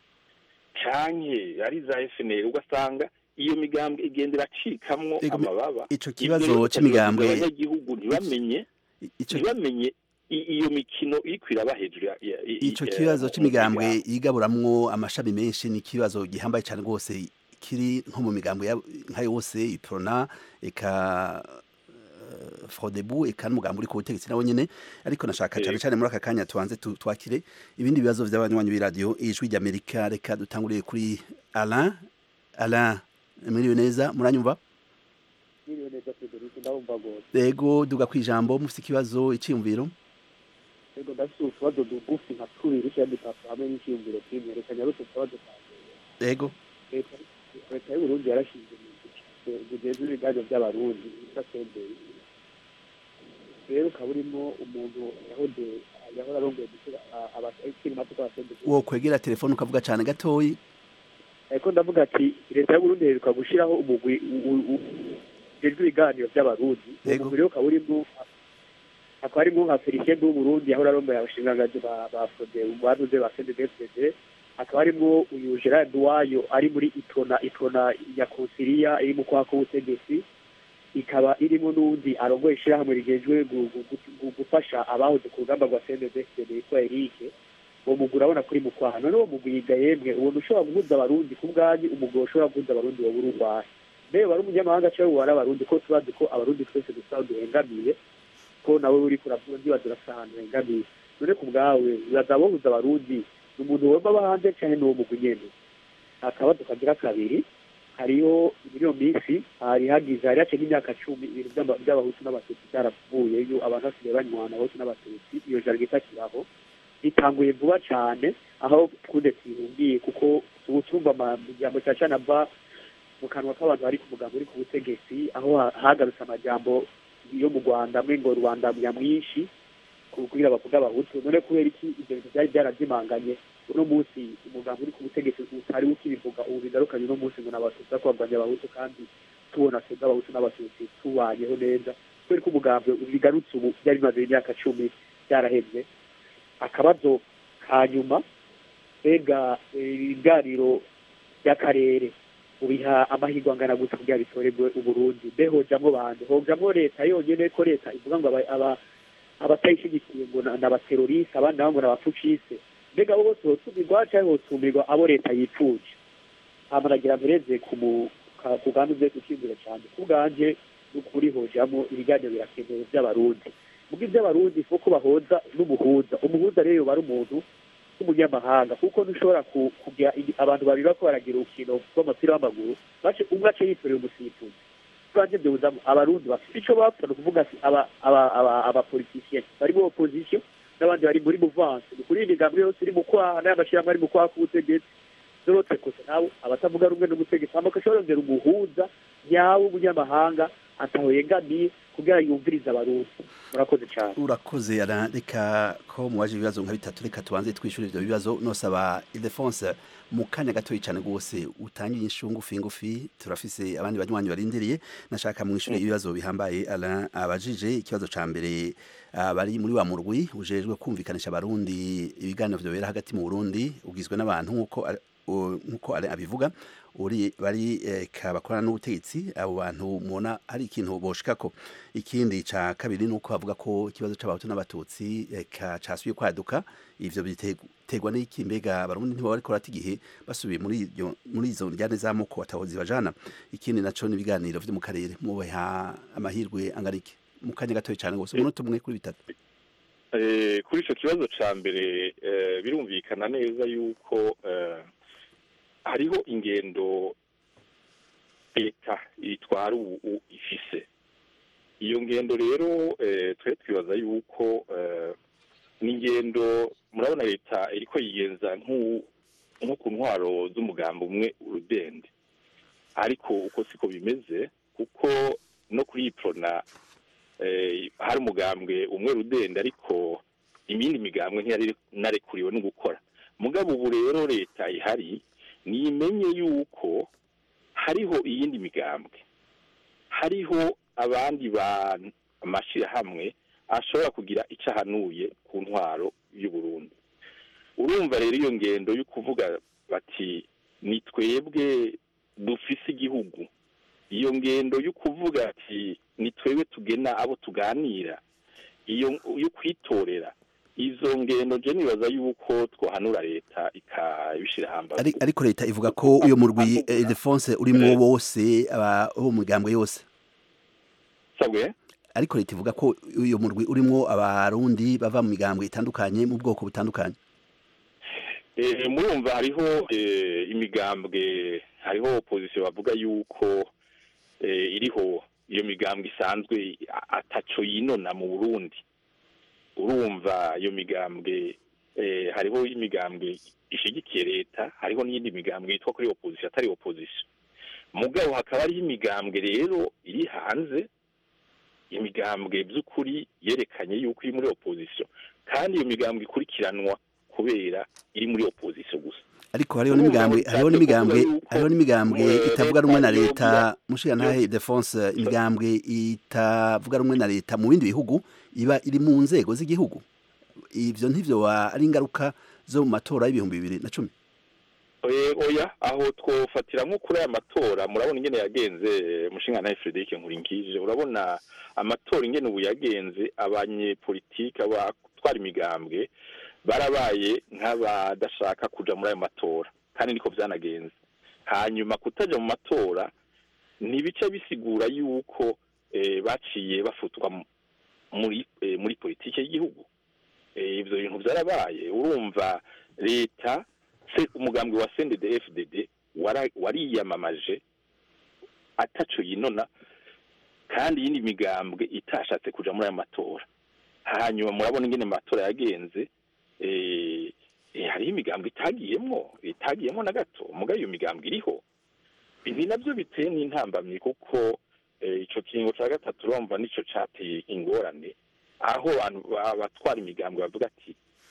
canke ari za FNL ugasanga iyo migambwe igenda iracikamwo Ego, amababa ico Ivyo kibazo rero c'imigambwe abanyagihugu ntibamenye ico ntibamenye i- iyo mikino iriko iraba hejuru ya- ya- i- ico i- kibazo mu- mu c'imigambwe migambwe. yigaburamwo amashami menshi ni ikibazo gihambaye cyane rwose kiri nko mu migambwe ya- nka yose iprona eka eh, frodebu eka n'umugambi uri ku butegetsi nawe nyene ariko nashaka cyane Yego. cyane muri aka kanya tubanze tu- twakire ibindi bibazo vy'abanywanyi b'iradiyo ijwi ry'amerika reka dutanguriye kuri alain alain mwiriwe neza muranyumva Niriwe neza Frederic ndabumva gose ego duga kwijambo mufite ikibazo iciyumviro ego ndafite utubazo dugufi nka tubiri cyangwa dutatu hamwe n'ikiyumviro kimwe reka nyarutse utubazo twanjye ego leta leta y'u Burundi yarashinze bugeze ibiganiro by'abarundi bita senderi rero ukaba urimo umuntu yahoze yahora arongoye gushyira abakiri mato kwa senderi wo kwegera telefone ukavuga cyane gatoyi ariko ndavuga ati leta y'u Burundi iheruka gushyiraho umugwi ujejwe ibiganiro by'abarundi uwo Yego. mugwi rero ukaba urimo hakaba harimo nka felicien w'uburundi yahora arongoye abashingangazi ba ba frode banuze ba cndfdd hakaba harimo uyu gerard wayo ari muri itona itona ya konsiliya iri mu kwaka ubutegetsi ikaba irimo n'undi arongoye ishyirahamwe rigejwe gu- gu- gu- gu- gufasha abahoze ku rugamba rwa cndfdd yitwa erike uwo mugwi urabona kuri mu kwaha none uwo mugwi yiga yemwe ubona ushobora guhuza abarundi ku bwanyu umugwi ushobora guhuza abarundi wowe uri urwaye mbere wari umunyamahanga cyangwa wari abarundi ko tubazi ko abarundi twese dusa duhengamiye ko nawe uri kuravuga ndibaza urasa ahantu hengamiye none ku bwawe uraza bohuza abarundi ni umuntu wumva aba hanze cyangwa ni uwo mugwi nyene akabazo kagira kabiri hariho muri iyo minsi hari hagize hari haciye nk'imyaka cumi ibintu by'aba- by'abahutu n'abatutsi byaravuyeyo abantu basigaye banywana abahutu n'abatutsi iyo jaride itakiraho ritanguye vuba cyane aho twude twihungiye kuko ubu tumva amajambo cyane cyane ava mu kanwa k'abantu bari ku mugambo uri ku butegetsi aho ha- hagarutse amajambo yo mu rwanda amwe ngo rwanda nyamwinshi kugira bavuga abahutu none kubera iki ibyo bintu byari byarazimanganye uno munsi umugambi uri ku butegetsi utari ukibivuga ubu bigarukanye uno munsi ngo n'abatutsi ariko barwanya abahutu kandi tubona twebwe abahutu n'abatutsi tubanyeho neza kubera ko umugambi bigarutse ubu byari bimaze imyaka cumi byarahebye akabazo ka nyuma mbega eh, ibiganiro by'akarere ubiha amahirwe angana gute kugira bitorerwe uburundi mbe hojamwo bande hojamwo leta yonyene ko leta ivuga ngo aba- aba- abatayishigikiye ngo na- n'abateroriste abandi nabo ngo n'abapfucise mbega abo bose hotumirwa canke hotumirwa abo leta yipfuje hama nagira mpereze ku mu- ka- ku bwandu bwe kukimbira cyane ku bwanje n'ukuri hojamwo ibiganiro birakenewe by'abarundi muga iby'abarundi kuko bahoza n'umuhuza umuhuza rero yoba ari umuntu w'umunyamahanga kuko ntushobora ku- kugira igi- abantu babiri bako baragira urukino rw'umupira w'amaguru bace umwe ace yitorera umusifuzi twanjye byuzamo abarundi bafite icyo bapfa ni ukuvuga ati aba- aba- aba- abapolitisiye bari muri opozisiyo n'abandi bari muri muvanse ni kuri iyi migambi yose iri mu kwaha n'aya mashyirahamwe ari mu kwaha k'ubutegetsi n'urotse kose nabo abatavuga rumwe n'umutegetsi hama agashobora rongera umuhuza nyawe w'umunyamahanga ataho yegamiye kugira yumvirize abarundi murakoze cyane urakoze ara reka ko muwaje ibibazo nka bitatu reka tubanze twishyura ivyo bibazo nosaba Ildefonse mu kanya gatoyi cyane rwose utangiye inshu ngufi ngufi turafise abandi banywanyi barindiriye nashaka mwishyure ibibazo bihambaye ara abajije ikibazo ca mbere ah, bari muri wa murwi ujejwe kumvikanisha abarundi ibiganiro vyobera hagati mu Burundi ugizwe n'abantu nkuko ari- u- nkuko ari abivuga uri bari eh, ka bakorana n'ubutegetsi abo bantu mubona hari ikintu boshikako ikindi ca kabiri nuko bavuga ko ikibazo c'abahutu n'abatutsi eka casubiye kwaduka ivyo biterwa n'iki mbega abarundi ntibo bariko barata igihe basubiye muri iryo muri izo njyane z'amoko atahozi bajana ikindi naco n'ibiganiro vyo mu karere mubaha amahirwe angana iki mu kanya gatoya cane gose umunota umwe kuri bitatu Eh, kuri ico kibazo ca mbere eh, birumvikana neza yuko eh, hariho ingendo leta itwara ubu ubu ifise iyo ngendo rero eh, twe twibaza yuko eh, ni ingendo murabona leta iriko yigenza nk'u- nko ku ntwaro z'umugambi umwe urudende ariko uko siko bimeze kuko no kuri iyi prona eh, hari umugambwe umwe rudende ariko imindi migambwe ntiyari narekuriwe no gukora mugabo ubu rero leta ihari nimenye yuko hariho iyindi migambwe hariho abandi bantu amashyirahamwe ashobora kugira icyo ahanuye ku ntwaro y'u Burundi urumva rero iyo ngendo yo kuvuga bati ni twebwe dufise igihugu iyo ngendo yo kuvuga ati ni twebwe tugena abo tuganira iyo yo kwitorera izo ngendo je nibaza yuko twohanura leta ikabishira hambavu Ari- ariko leta ivuga ko uyo murwi eh, Ildefonse urimwo bose aba bo mu migambwe yose sabwe ariko leta ivuga ko uyo murwi urimwo abarundi bava mu migambwe itandukanye mu bwoko butandukanye Eh, murumva hariho eh, imigambwe hariho opposition bavuga yuko eh, iriho iyo migambwe isanzwe a- ataco yinona mu Burundi urumva iyo migambwe eh, hariho imigambwe ishigikiye leta hariho n'iyindi migambwe yitwa kuri opposition atari opposition mugabo hakaba hariho imigambwe rero iri hanze imigambwe by'ukuri yerekanye yuko iri muri opposition kandi iyo migambwe ikurikiranwa kubera iri muri opposition gusa ariko hariho n'imigambwe hariho n'imigambwe hariho n'imigambwe Eh, itavuga rumwe na leta leta mushiga ntahe Ildefonse imigambwe itavuga rumwe na leta mu bindi bihugu iba iri mu nzego z'igihugu ivyo ntivyo wa- ari ingaruka zo mu matora y'ibihumbi bibiri na cumi Eh, oya aho twofatira nko kuri aya matora murabona ingene yagenze mushinga nawe Frederic Nkurinkije urabona amatora ingene ubu yagenze abanyepolitike abatwara imigambwe barabaye nk'abadashaka kuja muri ayo matora kandi niko vyanagenze hanyuma kutaja mu matora ntibica bisigura yuko eh, baciye bafutwa mu- muri eh, muri politike y'igihugu Eh, ivyo bintu vyarabaye urumva leta se umugambwe wa CNDD FDD wara- wariyamamaje ataco yinona kandi iyindi migambwe itashatse kuja muri aya matora hanyuma murabona ingene amatora yagenze eh, eh, hariho imigambwe itagiyemwo itagiyemwo na gato mugabo iyo migambwe iriho ibi navyo biteye n'intambamyi kuko eh, ico kiringo ca gatatu urumva nico cateye ingorane aho abantu ba- batwara imigambwe bavuga ati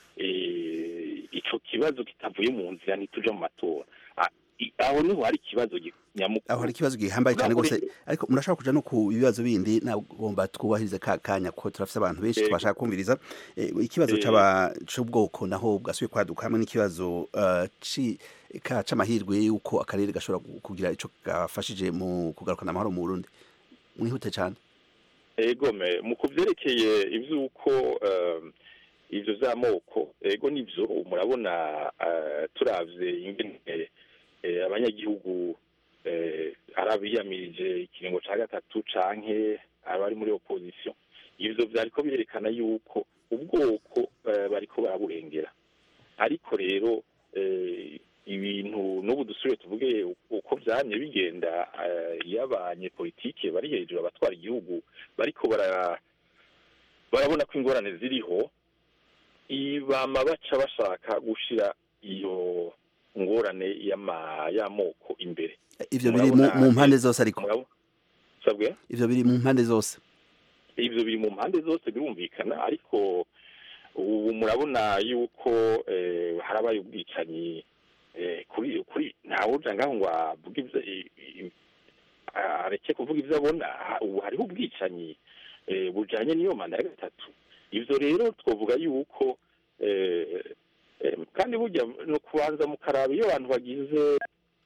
eh, ico kibazo kitavuye mu nzira ntituja mu matora Ah, i- aho niho hari ikibazo gi- nyamukuru aho hari ikibazo gihambaye cyane Ntabwo gose rero- ariko murashobora kuja no ku bibazo bindi nagomba twubahirize ka kanya ko turafise abantu benshi Yego. twashaka kumviriza Eh, ikibazo Eh. c'aba c'ubwoko naho bwasubiye kwaduka hamwe n'ikibazo eh, ci ka c'amahirwe yuko akarere gashobora gu- kugira ico gafashije mu kugarukana amahoro mu Burundi mwihute cyane egome mu kuvyerekeye ivy'uko um, ivyo vy'amoko ego nivyo murabona uh, turavye ingene eh, abanyagihugu eh, ari abiyamirije ikiringo ca gatatu canke abari muri opposition ivyo vyariko birerekana yuko ubwoko eh, bariko baraburengera ariko rero eh, ibintu n'ubu dusubire tuvuge uko vyamye bigenda eh, iyo abanyepolitike bari hejuru abatwara igihugu bariko bara barabona ko ingorane ziriho i- bama baca bashaka gushira iyo ngorane y'ama y'amoko imbere ivyo biri mu Murabona- mu mpande zose ariko Murabo- sabwe ivyo biri mu mpande zose ivyo biri mu mpande zose birumvikana ariko ubu murabona yuko eh, harabaye ubwicanyi eh, kuri kuri ntawuja ngaho ngo avuge ivyo i- i- areke kuvuga ivyo abona Ha- ubu hariho ubwicanyi eh, bujanye n'iyo manda ya gatatu ivyo rero twovuga yuko eh, eh, kandi burya no kubanza mukaraba iyo abantu bagize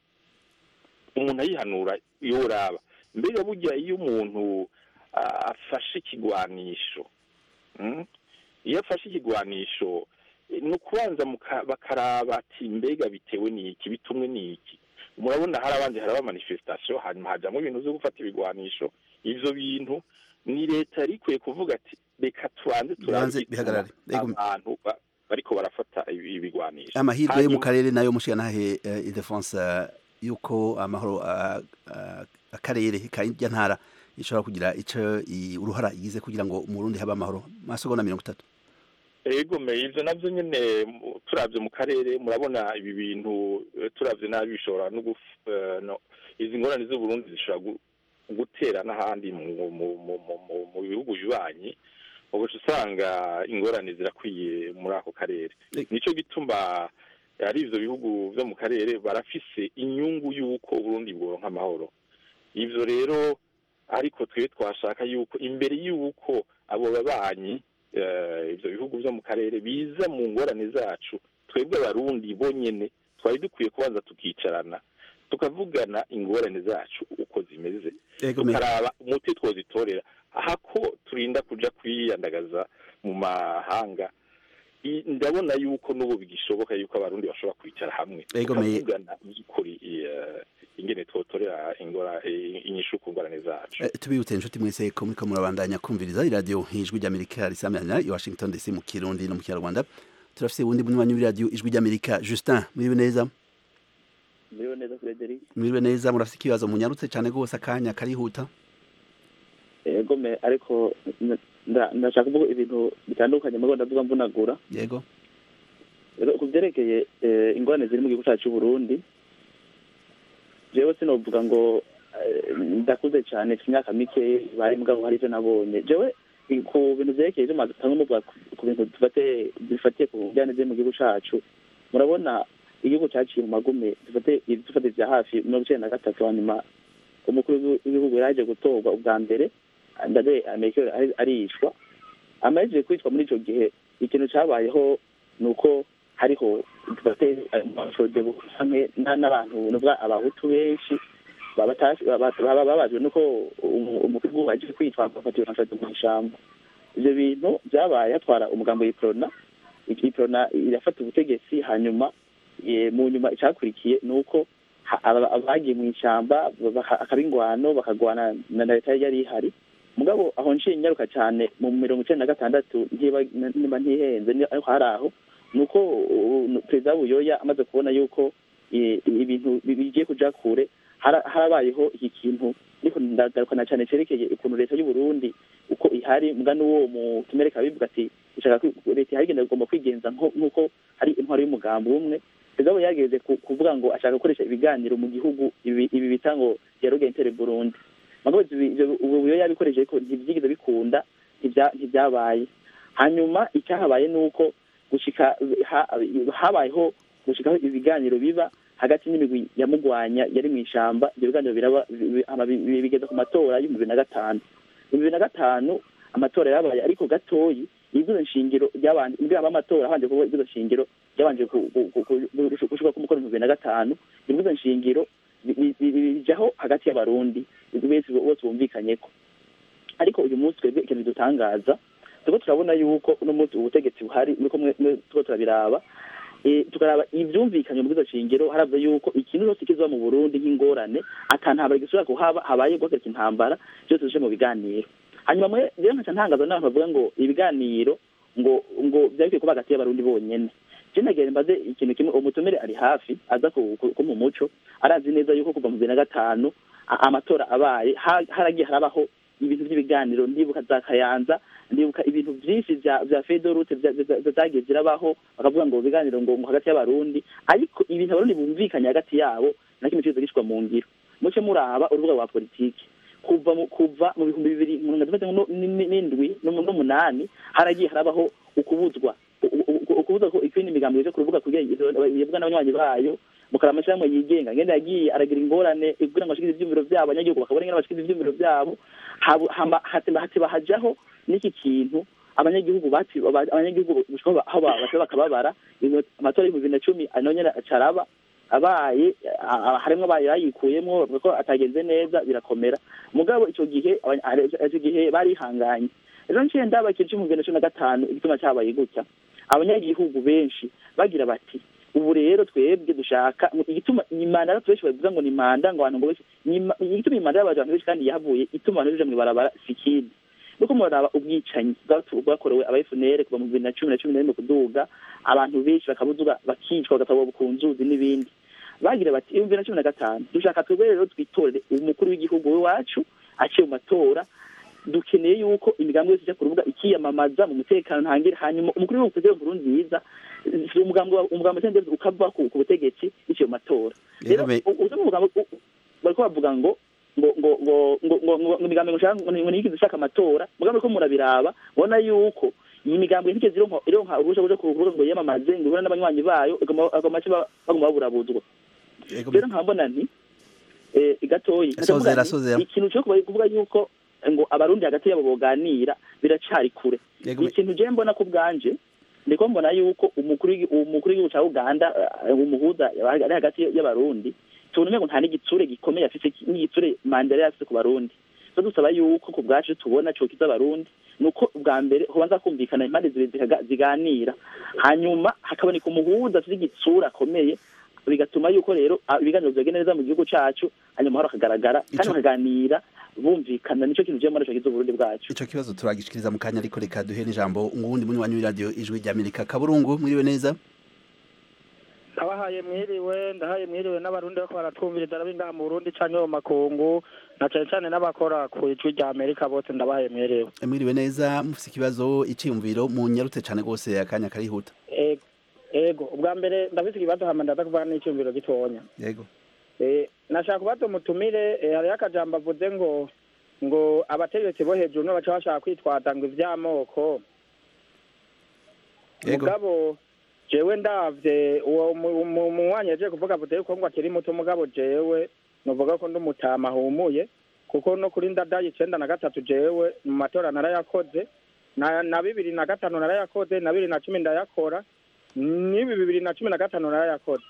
umuntu ayihanura yoraba mbega burya iyo umuntu ah, afashe ikigwanisho mm, iyo afashe ikigwanisho eh, ni ukubanza muka- bakaraba ati mbega bitewe n'iki bitumwe n'iki murabona harabanje haraba manifestation hanyuma hajamwo ibintu vyo gufata ibigwanisho ivyo bintu ni leta yari ikwiye kuvuga ati reka tubanze turabe Bibanze igituma bihagarare. Yego. abantu ba- bariko barafata ibi- ibigwanisho amahirwe yo mu Hanyuma- karere nayo mushiga ntahe uh, Ildefonse uh, yuko amahoro uh, uh, akarere kajya ntara ishobora kugira ico i- uruhara igize kugira ngo mu Burundi habe amahoro masegonda mirongo itatu ego me ivyo navyo nyene mu- turavye mu karere murabona ibi bintu eh, turavye nabi bishobora no guf- eh, no izi ngorane z'uburundi zishobora gu- gutera n'ahandi mu mu- mu- mu- mu- mu bihugu bibanyi ubuca usanga ingorane zirakwiye muri ako karere Eh. nico gituma ari ivyo bihugu vyo mu karere barafise inyungu y'uko uburundi bworonka amahoro ivyo rero ariko twe twashaka yuko imbere y'uko abo babanyi eh, ivyo bihugu vyo mu karere biza mu ngorane zacu twebwe abarundi bonyene twari dukwiye kubanza tukicarana tukavugana ingorane zacu uko zimeze ego me tukaraba umuti twozitorera ahako turinda kuja kwiyandagaza mu mahanga I- ndabona yuko n'ubu bigishoboka yuko abarundi bashobora kwicara hamwe Ego, me- tukavugana by'ukuri eh, ingene twotorera ingora eh, inyishu ku ngorane zacu Eh, tubibutse inshuti mwese ko muriko murabandanya kumviriza iradiyo ijwi ry'amerika risamira i washington dc mu kirundi no mu kinyarwanda turafise uwundi munywanyi w'iradiyo ijwi ry'amerika justin mwiriwe neza Muriho neza Frederic mwiriwe neza murafise ikibazo munyarutse cane rwose akanya karihuta yego me ariko n- nda- ndashaka kuvuga ibintu bitandukanye mugabo ndavuga mvunagura yego Rero ku byerekeye eh, ingorane ziri mu gihugu cyacu cy'u Burundi jewe sinovuga ngo eh, ndakuze cyane mfite imyaka mike bari mugabo hari ivyo nabonye jewe i- ku bintu vyerekeye ivyo mwatanga muvuga ku- ku bintu dufate bifatiye ku njyane ziri mu gihugu cacu murabona igihugu caciye mu magume dufate dufate vya hafi mirongo icenda na gatatu hanyuma umukuru w'igihugu yaraje gutorwa ubwa mbere ndade amerika ari- aricwa amahejeje kwicwa muri ico gihe ikintu cabayeho ni uko hariho dufate amasode hamwe na- n'abantu nuvuga abahutu benshi baba batashi- baba- baba babajwe nuko umu- umukuru w'igihugu aje kwicwa agafatiwe amasode mu ishamba ivyo bintu vyabaye hatwara umugambo w'iprona iprona irafata ubutegetsi hanyuma eh, mu nyuma icakurikiye ni uko ha- aba- abagiye mu ishamba baka- akaba ingwano bakagwana na na leta yari ihari mugabo aho nciye nyaruka cyane mu mirongo icenda na gatandatu ntiba niba ntihenze ni- ariko hari aho ni uko uh, perezida buyoya amaze kubona yuko eh, ibintu bi- bigiye kuja kure hara- harabayeho iki kintu ariko ndagarukana cyane cerekeye ukuntu leta y'u Burundi uko ihari mbwa n'uwo mutumere kabivuga ati ishaka ko leta ihari igenda igomba kwigenza nko- nk'uko hari intwaro y'umugambi umwe perezida we yageze ku- kuvuga ngo ashaka gukoresha ibiganiro mu gihugu ibi ibi bita ngo yarugentere Burundi mugabo ivyo- ivyo- ubu buyo yabikoresheje ariko ntivyigeze bikunda ntibya- ntivyabaye hanyuma icyahabaye ni uko gushika ha- habayeho gushikaho ibiganiro biba hagati n'imigwi yamugwanya yari mu ishamba ibyo biganiro biraba bi- hama bi- bi- bigeza ku matora y'ibihumbi bibiri na gatanu ibihumbi bibiri na gatanu amatora yabaye ariko gatoyi ibwizo nshingiro ryabanje mbere amatora habanje kuba ibwizo nshingiro ryabanje ku- ku- ku- ku- gushika ku mukoro bibiri na gatanu ibwizo nshingiro bi- bi- bi- bijaho hagati y'abarundi bose bose bumvikanyeko ariko uyu munsi twebwe ikintu dutangaza turiko turabona yuko uno munsi ubutegetsi buhari nuko mwe mwe turiko turabiraba eh, tukaraba ivyumvikanye mu bwizo shingiro haravuze yuko ikintu cyose kizoba mu Burundi nk'ingorane atantambara gisubira kuhaba habaye guhagarika intambara byose bije mu biganiro hanyuma mwe rero nkaca ntangaza n'abantu bavuga ngo ibiganiro ngo ngo byari bikwiye kuba hagati y'abarundi bonyene je nagere mbaze ikintu kimwe umutumire ari hafi aza ku ku- ku mu muco arazi neza yuko kuva mu bibiri na gatanu a- amatora abaye ha- haragiye harabaho ibintu by'ibiganiro ndibuka za kayanza ndibuka ibintu byinshi vya vya fedorute zagiye zirabaho bakavuga ngo ibiganiro ngo ngo hagati y'abarundi ariko ibintu abarundi bumvikanye hagati yabo na kimwe cyose gishwa mu ngiro muce muraba urubuga rwa politiki kuva mu kuva mu bihumbi bibiri mirongo itandatu nu- ni- n'indwi n'umu- n'umunani haragiye harabaho ukubuzwa u- u- u- ukubuzwa ko ikindi migambo ije ku rubuga kugira ngo yebwa n'abanywanyi bayo mukara amashyirahamwe yigenga ngenda yagiye aragira ingorane kugira ngo bashikize ivyumviro vyabo abanyagihugu bakabona ingene bashikiza ivyumviro vyabo habu- hama- hateba hateba hajaho n'iki kintu abanyagihugu bati aba- abanyagihugu gushika aho ba- aho ba- bateba bakababara Ibintu- amatora y'ibihumbi bibiri na cumi nayo nyene acaraba abaye a- a- harimwo abaye bayikuyemwo bavuga ko atagenze neza birakomera mugabo ico gihe abanya- ari- ico gihe barihanganye ejo nciye ndaba ikintu c'ibihumbi bibiri na cumi na gatanu igituma cabaye gutya abanyagihugu benshi bagira bati ubu rero twebwe dushaka igituma imanda y'abantu benshi bavuga ngo ni manda ngo abantu ngo benshi ni- igituma imanda y'abantu benshi kandi yahavuye ituma abantu baja mw'ibarabara si ikindi nuko muraraba ubwicanyi bwatu- bwakorewe aba FNL kuva mu bibiri na cumi na cumi na rimwe kuduga abantu benshi bakabuzuga bakicwa bagatabwa ku nzuzi n'ibindi bagira bati ibihumbi bibiri na cumi na gatanu dushaka twebwe rero twitorere umukuru w'igihugu w'iwacu aciye mu matora dukeneye yuko imigambi yose ijya ku rubuga ikiyamamaza mu mutekano ntangire hanyuma umukuru w'igihugu perezida nkuru nziza si umugambi wa- umugambi wa sendezi ukava ku ku butegetsi biciye mu matora rero Yego, me- u- uzi umugambi u- u- bariko bavuga ngo ngo ngo ngo ngo ngo ngo ngo imigambi ngo nshaka ngo ngo nigeze ishaka amatora mugambi ko murabiraba ubona yuko iyi migambi ntigeze ironka ironka uruhushya rwo ku rubuga ngo yiyamamaze ngo ihure n'abanywanyi bayo agoma make baguma baburabuzwa Yego, rero nkabona nti eh, gatoyi Sozera, ndavuga nti, sozera. ikintu cyo kuba- kuvuga yuko ngo abarundi hagati yabo boganira biracari kure Yego, me- ikintu je mbona ku bwanje ndiko mbona yuko umukuru w'igi- umukuru w'igihugu ca uganda eh, umuhuza ari hagati y'abarundi tubona umengo nta n'igitsure gikomeye afise n'igitsure mandela yari afise ku barundi so dusaba yuko ku bwacu tubona cokiza abarundi nuko bwa mbere hobanza kumvikana impande zibiri zikaga- ziganira hanyuma hakaboneka umuhuza afise igitsura akomeye bigatuma yuko rero ah, ibiganiro vyogenda neza mu gihugu cacu hanyuma amahoro akagaragara kandi Ico- bakaganira bumvikana nico kintu je mbona cokiza uburundi bwacu ico kibazo turagishikiriza mu kanya ariko reka duhe n'ijambo nguwundi munywanyi w'iradiyo ijwi rya amerika kaburungu mwiriwe neza ndabahaye mwiriwe ndahaye mwiriwe n'abarundi bariko baratwumviriza arabindaha mu burundi canke mu makungu na cane cane n'abakora ku ijwi rya amerika bose ndabahaye mwiriwe mwiriwe neza mufise ikibazo iciyumviro munyarutse cane rwose akanya karihuta ego ego ubwa mbere ndafise ikibazo hama ndaza kuvuga n'iciyumviro gitonya yego Eh, nashaka kubaza umutumire eh, hariho akajambo avuze ngo ngo abategetsi bo hejuru nibo baca bashaka kwitwaza ngo ivy'amoko yego mugabo jewe ndavye uwo mu- mu- munywanyi yaje kuvuga avuze yuko ngo akiri muto mugabo jewe novuga ko ndumutama ahumuye kuko no kuri ndadaye icenda na gatatu jewe mu matora narayakoze na, na bibiri na gatanu narayakoze na bibiri na cumi ndayakora n'ibi bibiri na cumi na gatanu narayakoze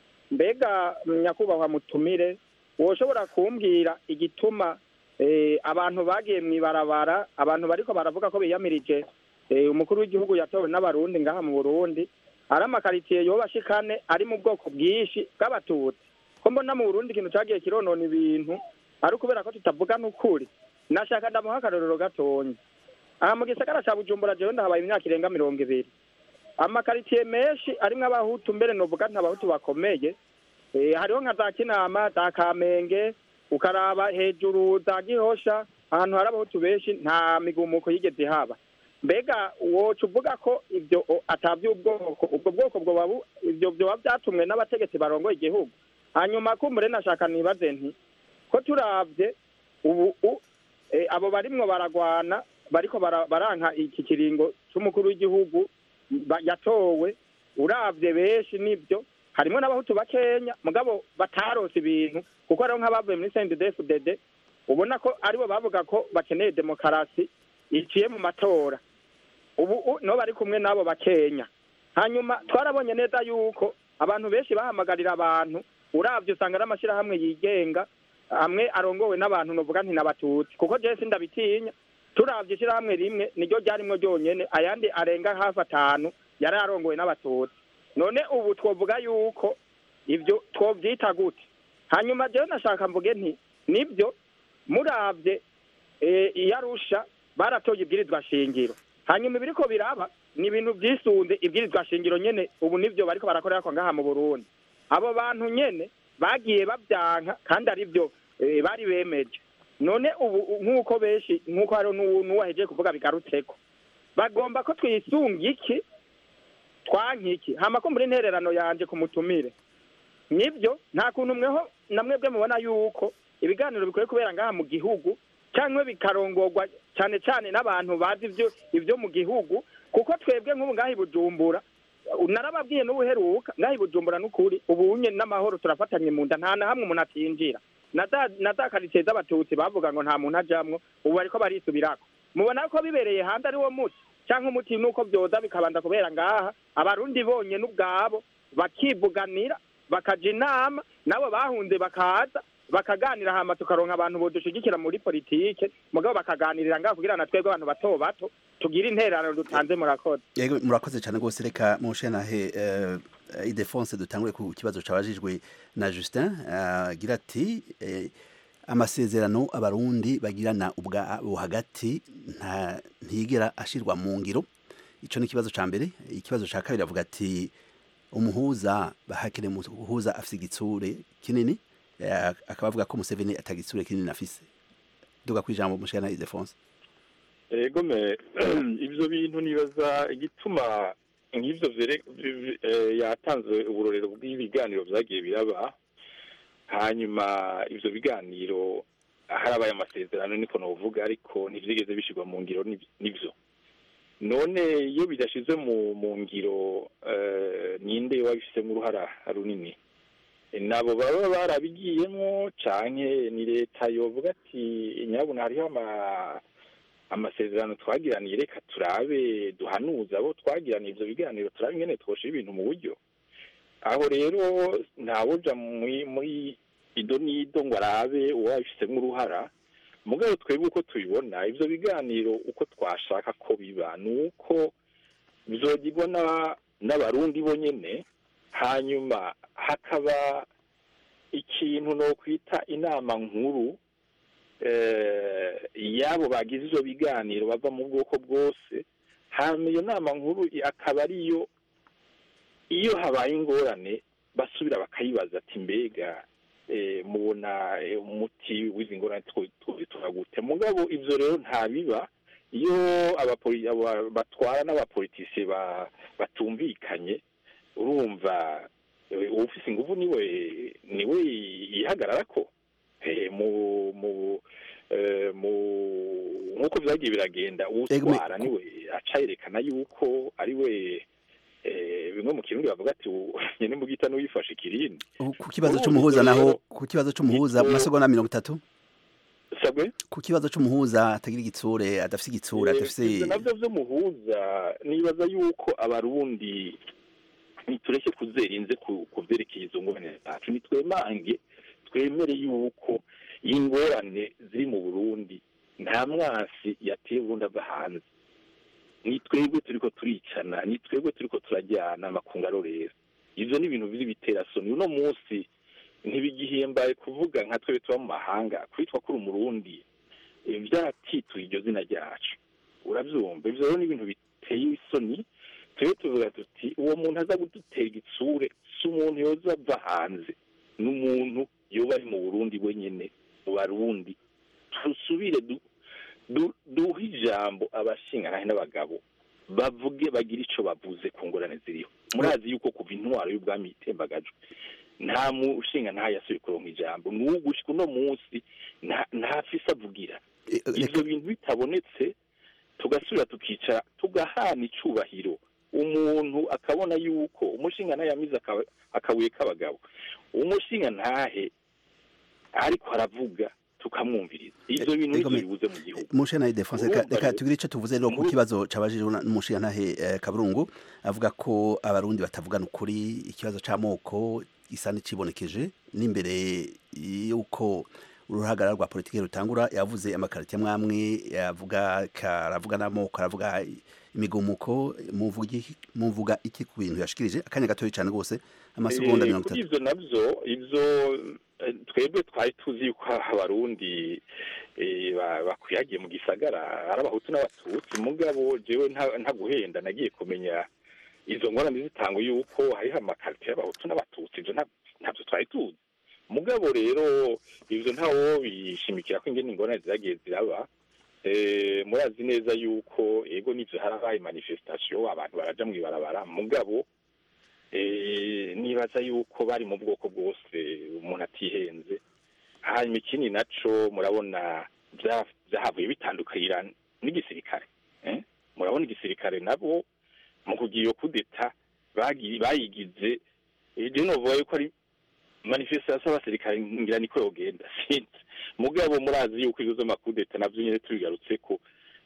mbega nyakubahwa mutumire woshobora kumbwira igituma eh, abantu bagiye mw'ibarabara abantu bariko baravuga ko biyamirije eh, umukuru w'igihugu yatowe n'abarundi ngaha mu burundi ari amakaritsiye yoba ashikane ari mu bwoko bwinshi bw'abatutsi ko mbona mu burundi ikintu cagiye kironona ibintu ari ukubera ko tutavuga n'ukuri nashaka ndamuha akarorero gatonya aha mu gisagara ca bujumbura jewe ndahabaye imyaka irenga mirongo ibiri amakaritsiye menshi arimwo abahutu mbere novuga nta bahutu bakomeye eh, hariho nka za kinama za kamenge ukaraba hejuru za gihosha ahantu hari abahutu benshi nta migumuko yigeze ihaba mbega woca uvuga ko ibyo o- atavy'ubwoko ubwo bwoko bwoba bu- ivyo vyoba vyatumwe n'abategetsi barongoye igihugu hanyuma kumbure nashaka nibaze nti ko turavye ubu u- eh, abo barimwo baragwana bariko bara- baranka iki kiringo c'umukuru w'igihugu ba- yatowe uravye benshi nivyo harimo n'abahutu bakenya mugabo batarose ibintu kuko hariho nk'abavuye muri CNDD-FDD ubona ko aribo bavuga ko bakeneye demokarasi iciye mu matora ubu u- nibo bari kumwe n'abo bakenya hanyuma twarabonye neza yuko abantu benshi bahamagarira abantu uravye usanga ari amashyirahamwe yigenga amwe arongowe n'abantu novuga nti n'abatutsi kuko jewe sindabitinya turavye ishirahamwe rimwe niryo ryarimwo ryonyene ayandi arenga hafi atanu yari arongowe n'abatutsi none ubu twovuga yuko ivyo twovyita gute hanyuma jewe nashaka mvuge nti nibyo muravye eh, iyarusha baratoye ibwirizwa shingiro hanyuma ibiriko biraba ni ibintu vyisunze ibwirizwa shingiro nyene ubu nivyo bariko barakorerako ngaha mu burundi abo bantu nyene bagiye babyanka kandi arivyo eh, bari bemeje none ubu nk'uko benshi nk'uko hariho n'uwu- n'uwahejeje kuvuga bigarutseko bagomba ko twisunga iki twanka iki hama ko muri intererano yanje ku mutumire nibyo nta kuntu mweho namwebwe mubona yuko ibiganiro bikwiye kubera ngaha mu gihugu cyangwa bikarongorwa cyane cyane n'abantu bazi ibyo ibyo mu gihugu kuko twebwe nk'ubu ngaha i bujumbura narababwiye n'ubuheruka ngaha i bujumbura n'ukuri ubu nye n'amahoro turafatanye mu nda nta na hamwe umuntu atinjira na za na za karitsiye z'abatutsi bavuga ngo nta muntu ajamwo ubu bariko barisubirako mubona ko bibereye hanze ari wo muti cyangwa umuti nuko byoza bikabanza kubera ngaha abarundi bonyene ubwabo bakivuganira bakaja inama nabo bahunze bakaza bakaganira hama tukaronka abantu bodushigikira muri politike mugabo bakaganirira ngaha kugira na twebwe abantu bato bato tugire intererano dutanze murakoze yego murakoze cyane rwose reka mushanahe uh, idefonse dutangure ku kibazo cabajijwe na Justin uh, agira ati eh, amasezerano abarundi bagirana ubwabo hagati nta ntigera ashirwa mu ngiro ico ni ikibazo ca mbere ikibazo ca kabiri avuga ati umuhuza bahakire umuhuza afise igitsure kinini eh, akaba avuga ko Museveni atagitsure kinini afise duga kwijambo mushana Idefonse ego me ibyo bintu nibaza igituma nk'ibyo vyere- vi- eh, yatanze uburorero bw'ibiganiro vyagiye biraba hanyuma ivyo biganiro harabaye amasezerano niko novuga ariko ntivyigeze bishirwa mu ngiro ni- nivyo none iyo bidashizwe mu mu ngiro eh, ninde wabifisemo uruhara runini nabo baba barabigiyemwo canke ni leta yovuga ati nyabuna hariho ama amasezerano twagiraniye reka turabe duhanuza abo twagiraniye ivyo biganiro turabe ingene twoshira ibintu mu buryo aho rero ntawuja muri muri ido n'ido ngo arabe uwo wabifisemo uruhara mugabo twebwe uko tubibona ivyo biganiro uko twashaka ko biba ni uko bizogirwa na- n'abarundi bonyene hanyuma hakaba ikintu no kwita inama nkuru eh, yabo bagize ivyo biganiro bava mu bwoko bwose hanyuma iyo nama nkuru akaba ariyo iyo habaye ingorane basubira bakayibaza ati mbega eh, mubona eh, umuti w'izi ngorane tuzitura gute mugabo ivyo rero ntabiba iyo abapoli- aba- batwara n'abapolitisiye ba- batumvikanye urumva eh, uwufise inguvu niwe niwe yihagararako Eh, mu mu eh, mu nk'uko vyagiye biragenda uwutwara niwe aca yerekana yuko ariwe eh, bimwe mu kirundi bavuga ati "U- nyene mbugita n'uwifashe ikirindi ku kibazo Urumva c'umuhuza ivyo naho rero- ku kibazo c'umuhuza mu ivyo- masegonda mirongo itatu sabwe ku kibazo c'umuhuza atagira igitsure adafise igitsure Eh, adafise ivyo navyo vy'umuhuza nibaza yuko abarundi nitureke kuzerinze ku ku vyerekeye izo ngorane zacu nitwemange twemere yuko ingorane ziri mu burundi nta mwasi yateye uburundi ava hanze ni twebwe turiko turicana ni twebwe turiko turajyana amakungu arorera ivyo ni ibintu biri biterasoni uno munsi ntibigihimbaye kuvuga nka twebwe tuba mu mahanga kwitwa kuri umurundi eh, vyaratituye iryo zina ryacu uravyumva ivyo rero ni ibintu biteye isoni twebwe tuvuga tuti uwo muntu aza kudutera igitsure si umuntu yoza ava hanze ni umuntu yoba ari mu burundi wenyene mu barundi tusubire du- du- duhe ijambo abashingantahe n'abagabo bavuge bagire ico bavuze ku ngorane ziriho murazi yuko kuva intwaro y'ubwami itembagajwe nta mushinga nta yasubiye kuronka ijambo n'ubu gushika uno munsi nta- ntafise avugira ivyo bintu bitabonetse tugasubira tukicara tugahana icubahiro umuntu akabona yuko umushinga ntahe yamize aka- akabuye k'abagabo umushinga ntahe ariko aravuga tukamwumviriza ivyo bintu nivyo bibuze mu gihugu mushe na defense reka Urumva reka rero- tugire ico tuvuze rero ku kibazo cabajijwe n'umushinga ntahe eh, kaburungu avuga ko abarundi batavugana ukuri ikibazo c'amoko gisa n'icibonekeje n'imbere yuko uruhagarara rwa politiki rutangura yavuze amakarita mwamwe yavuga karavuga n'amoko aravuga imigumuko muvuga iki- muvuga iki ku bintu yashikirije akanya gatoya cane rwose amasegonda Eh, mirongo kuri itatu ivyo navyo ivyo eh, twebwe twari tuzi yuko abarundi eh, ba- bakwiyagiye mu gisagara ari abahutu n'abatutsi mugabo jewe nta- ntaguhenda nagiye kumenya izo ngorane zitangwa yuko hariho amakarite y'abahutu n'abatutsi ivyo nta- ntavyo twari tuzi mugabo rero ivyo ntawo bishimikira ko ingene ingorane ziragiye ziraba Eh, murazi neza yuko ego n'ivyo harabaye manifestation abantu baraja mw'ibarabara mugabo eh, nibaza yuko bari mu bwoko bwose umuntu atihenze hanyuma ikindi naco murabona vya- vyahavuye bitandukira n'igisirikare eh? murabona igisirikare nabo mu kugira iyo kudeta bagi- bayigize eh, je novuga yuko ari manifestation y'abasirikare ngira niko yogenda sinzi mugabo murazi yuko ibibazo z'amakudeta navyo nyene tubigarutseko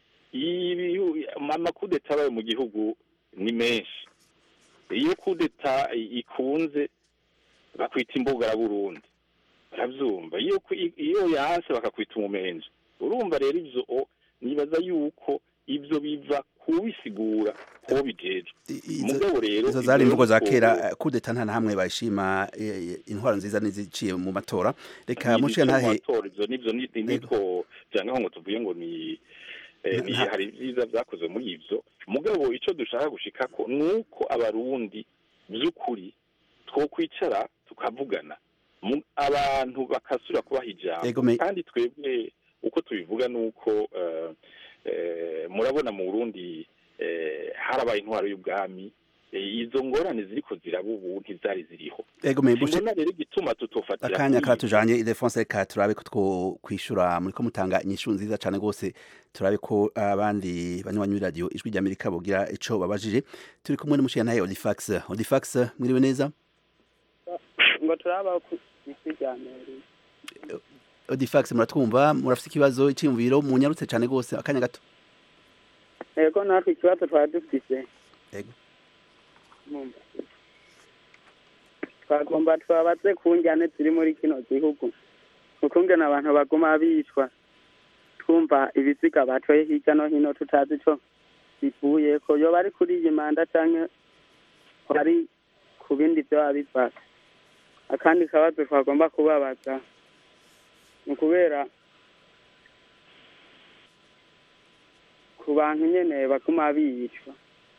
ibi- amakudeta abaye mu gihugu ni menshi iyo kudeta ikunze bakwita imbugara burundi baravyumva iyo ku- iyo yanse bakakwita umumenje urumva rero ivyo o, nibaza yuko ivyo biva kubisigura kuwo bijejwe mugabo rero izo zari ivyo imvugo za yuko- kera kudeta nta na hamwe bayishima eh, eh, intwaro nziza niziciye mu matora reka Ni mushinga ivyo mu ntahe matora, ivyo nivyo ni- ni- nitwo vyangaho ngo tuvuye ngo ni eh, ni Nta- hari vyiza vyakozwe muri ivyo mugabo ico dushaka gushikako nuko abarundi vy'ukuri twokwicara tukavugana Mu- abantu bakasubira kubaha Ego ijambo me- kandi twebwe uko tubivuga nuko eh, eh, murabona mu burundi eh, harabaye intwaro y'ubwami eh, izo ngorane ziriko ziraba ubu ntizari ziriho ego me bushe simbona rero igituma tutofatira akanya kuri karatujanye Ildefonse reka turabe ko two kwishura muriko mutanga inyishu nziza cane gose turabe ko abandi banywanyi b'iradiyo ijwi rya Amerika bogira ico babajije turi kumwe n'umushiyantahe Odifax Odifax mwiriwe neza ngo turaba ku isi rya Amerika Odifax muratwumva murafite ikibazo iciyumviro munyarutse cane gose akanya gato yego natwe ikibazo twari dufise Yego. Mumba. twagomba twabaze ku njyane ziri muri kino gihugu ukungena abantu baguma bicwa twumva ibiziga batoye hirya no hino tutazi ico bivuye ko yoba ari kuri iyi manda canke ari ku bindi vyoba bivaka akandi kabazo twagomba kubabaza ni ukubera ku bantu nyene baguma bicwa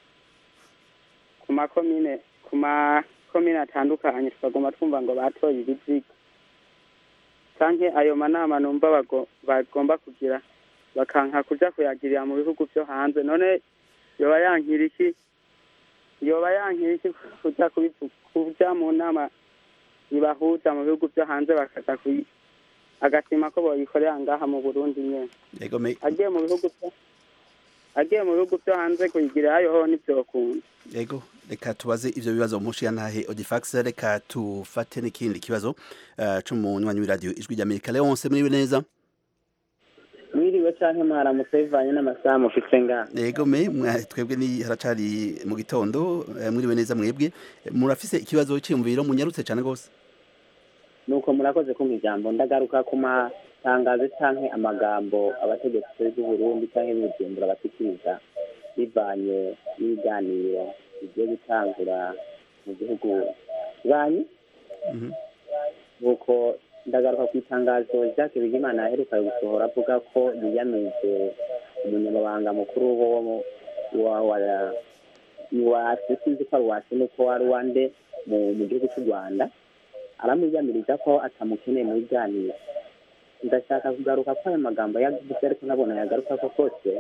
ku makomine ku makomine atandukanye tukaguma twumva ngo batoye ibiziga canke ayo manama numva bago- bagomba kugira bakanka kuja kuyagirira mu bihugu vyo hanze none yoba yankira iki yoba yankira iki kuja kubivu- kuja mu nama ibahuza mu bihugu vyo hanze bakaza kuyi agatima ko boyikorera ngaha mu burundi nyene Ego me agiye mu bihugu vyo agiye mu bihugu vyo hanze kuyigirayo ho ntivyokunda Ego reka tubaze ivyo bibazo umushiyantahe Odifax reka tufate n'ikindi kibazo uh, c'umunywanyi w'iradiyo ijwi rya Amerika Leonce mwiriwe neza mwiriwe canke mwaramutse bivanye n'amasaha mufise ngaha Ego me mwa- twebwe ni haracari mu gitondo eh, mwiriwe neza mwebwe murafise ikibazo cyiyumviro munyarutse cane gose nuko murakoze kumva ijambo ndagaruka ku matangazo canke amagambo abategetsi b'u Burundi canke b'Ubujumbura bashikiriza bivanye n'ibiganiro bigiye gutangura mu gihugu banyi nuko ndagaruka ku itangazo Jacques Bigimana aheruka gusohora avuga ko yiyamije umunyamabanga mukuru wo mu- wa wa iwacu sinzi ko ari iwacu nuko wari uwande mu mu gihugu cy'u rwanda aramwiyamiriza ko atamukeneye mu biganiro ndashaka kugaruka ko ayo magambo yavuze ariko nabona yagaruka ko kose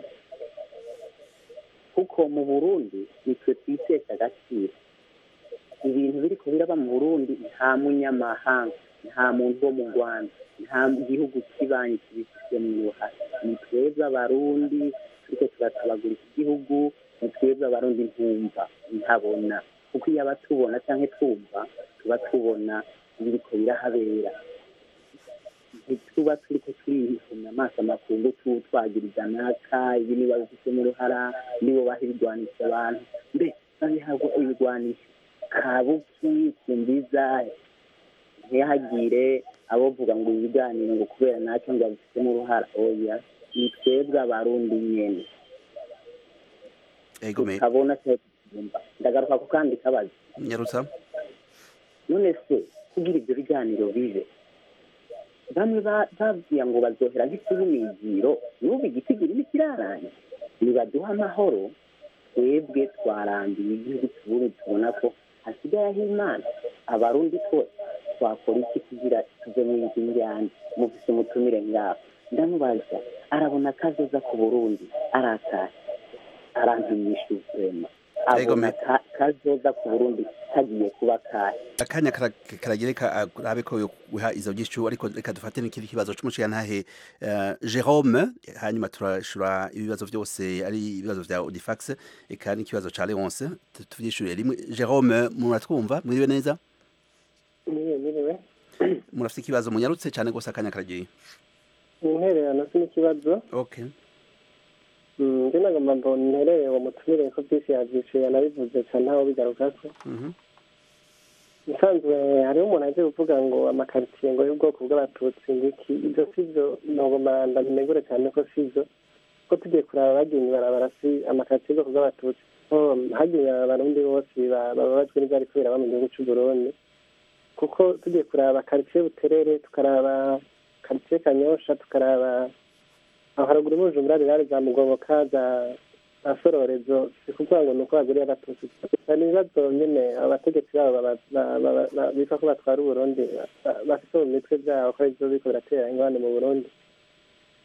kuko mu burundi nitwe twitesha agaciro ibintu biriko biraba mu burundi nta munyamahanga nta muntu wo mu rwanda nta gihugu kibanyi kibifitemo uruhare ni twebwe abarundi turiko turatabagura iki gihugu ni twebwe abarundi ntumva ntabona kuko iyo aba tubona canke twumva tuba tubona ibiriko birahabera ntituba turiko turihuna amaso amakungu tu twagiriza naka ibi niba bifitemo uruhara nibo baha ibigwanisha abantu mbe babihabwa ibigwanisho kabuki kumbiza ntihagire abovuga ngo ibiganiro ngo kubera nacyo ngo babifitemo uruhara oya ni twebwe abarundi nyene Ego me tukabona cyumva ndagaruka ku kandi kabazo nyarutsa none se kugira ibyo biganiro bibe bamwe ba- babwiye ngo bazohera nk'ikibimiziro n'ubu igitigiri nikiraranye nibaduha amahoro twebwe twarambiye igihugu tubundi tubona ko hasigayeho imana abarundi twose twakora iki kugira tuve mu izi njyana mufise umutumire ngaho ndamubaza arabona kazoza ku burundi arakaye arantinyisha urema Ego abona me- ka- kazoza ku burundi kagiye kuba kahe akanya kara- karagereka arabe ko yoguha izo gishu ariko reka dufate n'ikindi kibazo c'umushiyantahe uh, Jerome hanyuma turashura ibibazo vyose ari ibibazo vya Odifax eka n'ikibazo ca Leonce tu- tuvyishure rimwe Jerome muratwumva mwiriwe neza niwe niwe murafite ikibazo munyarutse cane gose akanya karagiye intererano si n'ikibazo okay Mm, njye nagomba mbona interere uwo mutumire ko byinshi yavyishuye yanabivuze cane ntaho bigarukako Mhm. musanzwe hariho umuntu aje kuvuga ngo amakaritsiye ngo y'ubwoko bw'abatutsi ngiki ibyo si byo nogomba ndabinegure cyane ko si byo ko tugiye kuraba bagiye ibarabara si amakaritsiye y'ubwoko bw'abatutsi ko hagiye abarundi bose ba- bababajwe n'ibyari kubera mu gihugu cy'u Burundi kuko tugiye kuraba karitsiye buterere tukaraba karitsiye kanyosha tukaraba aho haruguru mu bujumbura rirare za mugoboka za za sororezo si kuvuga ngo ni uko baguriye abatutsi gusa ni ibibazo nyene abategetsi babo baba- ba- ba- ba- bitwa ko batwara uburundi ba- bafite mu mitwe byabo ko arivyo biriko biratera ingorane mu burundi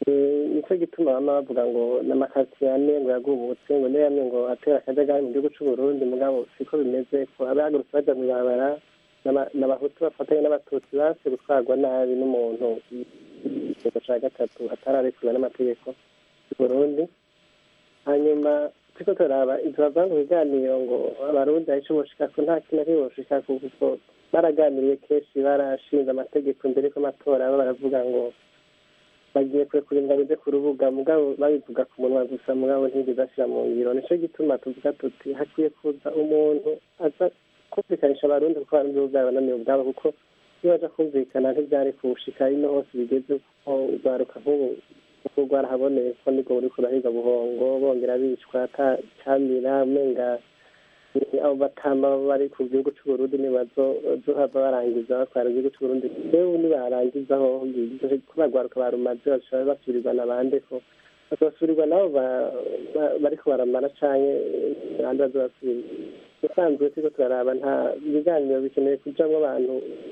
Eh, nicyo gituma bama bavuga ngo n'amakaritsiye ane ngo yagubutse ngo niyo yamwe ngo atera akajagari mu gihugu c'u Burundi mugabo siko bimeze ko abahagurutse baja mw'ibarabara n'aba- n'abahutu bafatanye n'abatutsi base gutwarwa nabi n'umuntu igitego ca gatatu atararekurwa n'amategeko y'u Burundi hanyuma turiko turaba ivyo bavanga mu biganiro ngo abarundi hari ico boshikako nta kintu ari boshikako kuko baraganiriye kenshi barashinze amategeko mbere ko amatora baba baravuga ngo bagiye kurekura ingabo ije ku rubuga mugabo babivuga ku munwa gusa mugabo ntibigeze ashira mu ngiro nico gituma tuvuga tuti hakwiye kuza umuntu aza kumvikanisha abarundi kuko abarundi bo bwabo bananiwe ubwabo kuko iyo baja kumvikana ntivyari kuwushika ino hose bigeze kuko urwaruka nk'ubu kuko rwarahaboneye ko nibwo buriko burahiga buhongo bongera bicwa ata camira umenga ni abo batama bari ku gihugu c'uburundi nibazohava barangiza batwara igihugu c'uburundi ewe nibarangizaho kubagwaruka barumaze bashobora basubirirwa na bande ko bazobasubirirwa nabo ba- ba- bariko baramara canke abandi bazobasubirira usanzwe turiko turaraba nta ibiganiro bikeneye kujamwo abantu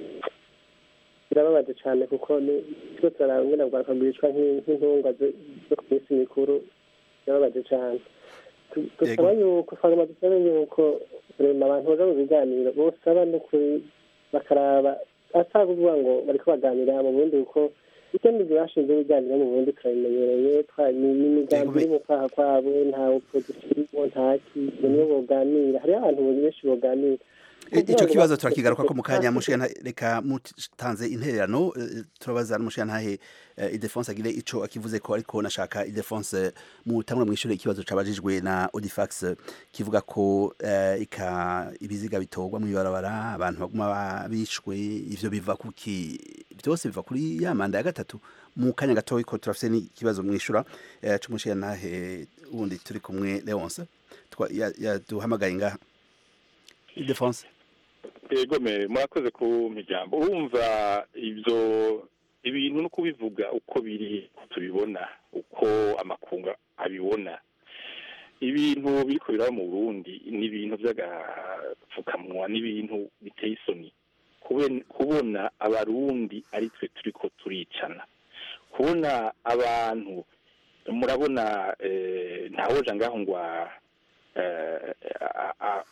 birababaje cane kuko ni turiko turaraba ngene bwaruka bwicwa nk'i- nk'intungwa zo- zo ku minsi mikuru birababaje cane Tu- dusaba yuko twagomba dusabe yuko rema abantu baja mu biganiro bosaba n'ukuri bakaraba atari kuvuga ngo bariko baganira mu burundi kuko icyo nivyo bashinze ibiganiro mu burundi turabimenyereye twa- ni ni imigambi iri mu kwaha kwabo nta opozisiyo nta kintu niyo boganira hariho abantu benshi boganira icyo kibazo turakigaruka ko mu kanya mushana reka mutanze intererano eh, turabaza n'umushantahe idefonse agire ico akivuze ko ariko nashaka idefonse mutangura mwishure ikibazo cabajijwe na Odifax kivuga ko eh, ika ibiziga bitorwa mu ibarabara abantu baguma babishwe ivyo biva kuki byose biva kuri ya manda ya gatatu mu kanya gatoyi ko turafise n'ikibazo mwishura eh, c'umushantahe wundi turi kumwe Leonce Twa- ya- yaduhamagaye ngaha Idefonse yego me murakoze ku ijambo urumva ibyo ibintu no kubivuga uko biri tubibona uko amakunga abibona ibintu biriko biraba mu burundi ni ibintu by'agapfukamunwa n'ibintu biteye isoni Kube- kubona abarundi ari twe turiko turicana kubona abantu murabona eh, ntawoja ngaho ngwa eh, a- a-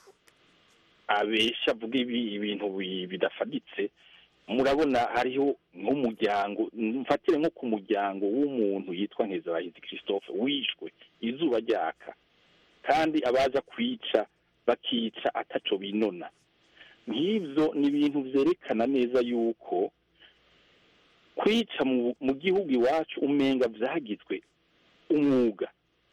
abesha avuga ibi ibintu bi- bidafaditse murabona hariho nk'umuryango mfatire nko ku muryango w'umuntu yitwa nkezabahizi christophe wishwe izuba ryaka kandi abaza kwica bakica ataco binona nk'ivyo ni ibintu vyerekana neza yuko kwica mu, mu gihugu iwacu umenga vyagizwe umwuga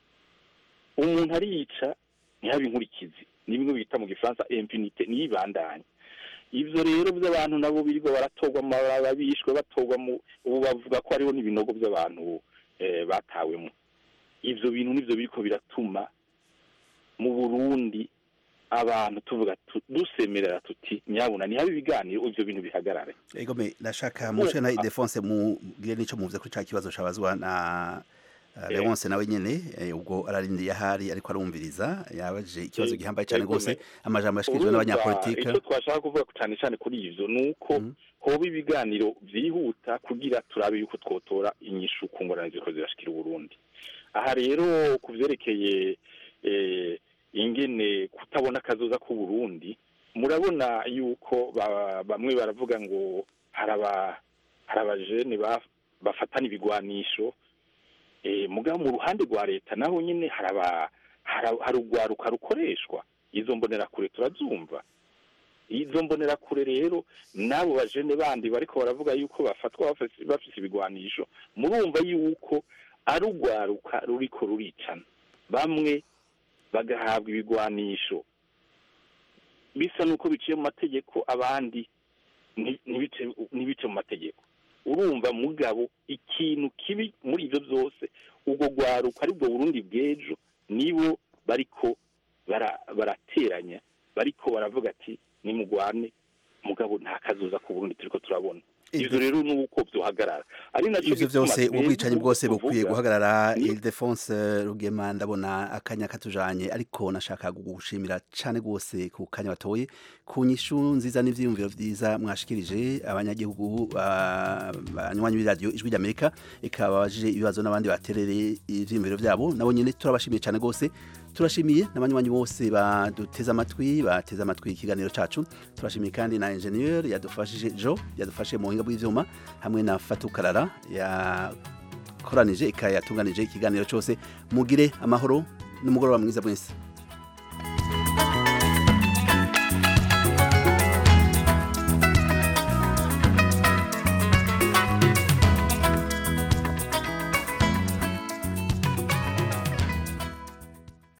umuntu arica ntihabe inkurikizi ni bimwe bita mu gifaransa impunite niyibandanye ivyo rero by'abantu nabo birirwa baratorwa mu mabarabara bishwe batorwa mu ubu bavuga ko hariho n'ibinogo by'abantu eh, batawemo ivyo bintu nivyo biriko biratuma mu burundi abantu tuvuga tu- dusemerera tuti nyabuna ntihabe ibiganiro ivyo bintu bihagarare Ego me nashaka mushana Idefonse mugire nico muvuze kuri ca kibazo cabazwa na uh, Leonce nawe nyene eh, ubwo ararindiye ahari ariko arumviriza yabaje ikibazo Eh, gihambaye cyane ego gose me. amajambo yashikirijwe Urumva, n'abanyapolitike icyo twashaka kuvuga cyane cyane kuri ivyo ni uko hoba ibiganiro vyihuta kugira turabe yuko twotora inyishu ku ngorane ziriko zirashikira uburundi aha rero ku vyerekeye eh, ingene kutabona akazoza k'uburundi murabona yuko ba- bamwe baravuga ngo hari aba- hari abajene ba- bafatana ibigwanisho eh, mugabo mu ruhande rwa leta naho nyine hari aba- hari- hari urwaruka rukoreshwa izo mbonerakure turazumva izo mbonerakure rero n'abo bajene bandi bariko baravuga yuko bafatwa bafise bafise ibigwanisho murumva yuko ari urwaruka ruriko ruricana bamwe bagahabwa ibigwanisho bisa n'uko biciye mu mategeko abandi nti- ntibice ntibice mu mategeko urumva mugabo ikintu kibi muri ivyo byose ubwo rwaruka ari bwo burundi bw'ejo nibo bariko bara- barateranya bariko baravuga ati nimugwane mugabo nta kazoza ku burundi turiko turabona ivyo rero nuko vyohagarara ari naco ivyo gituma vyose twebwe ubwicanyi bwose bukwiye tuvuga guhagarara ni- Ildefonse Rugema ndabona akanya katujanye ariko nashaka kugushimira cane gose ku kanya watoye ku nyishu nziza n'ivyiyumviro vyiza mwashikirije abanyagihugu ah, banywanyi b'iradiyo ijwi ry'Amerika ikabajije ibibazo n'abandi baterere ivyiyumviro vyabo nabo nyene turabashimiye cane gose turashimiye n'abanywanyi bose baduteze amatwi bateze amatwi ikiganiro cacu turashimiye kandi na ingenieur yadufashije Jo yadufashe mu buhinga bw'ivyuma hamwe na Fatukarara yakoranije ikayatunganije ikiganiro cyose mugire amahoro n'umugoroba mwiza mwese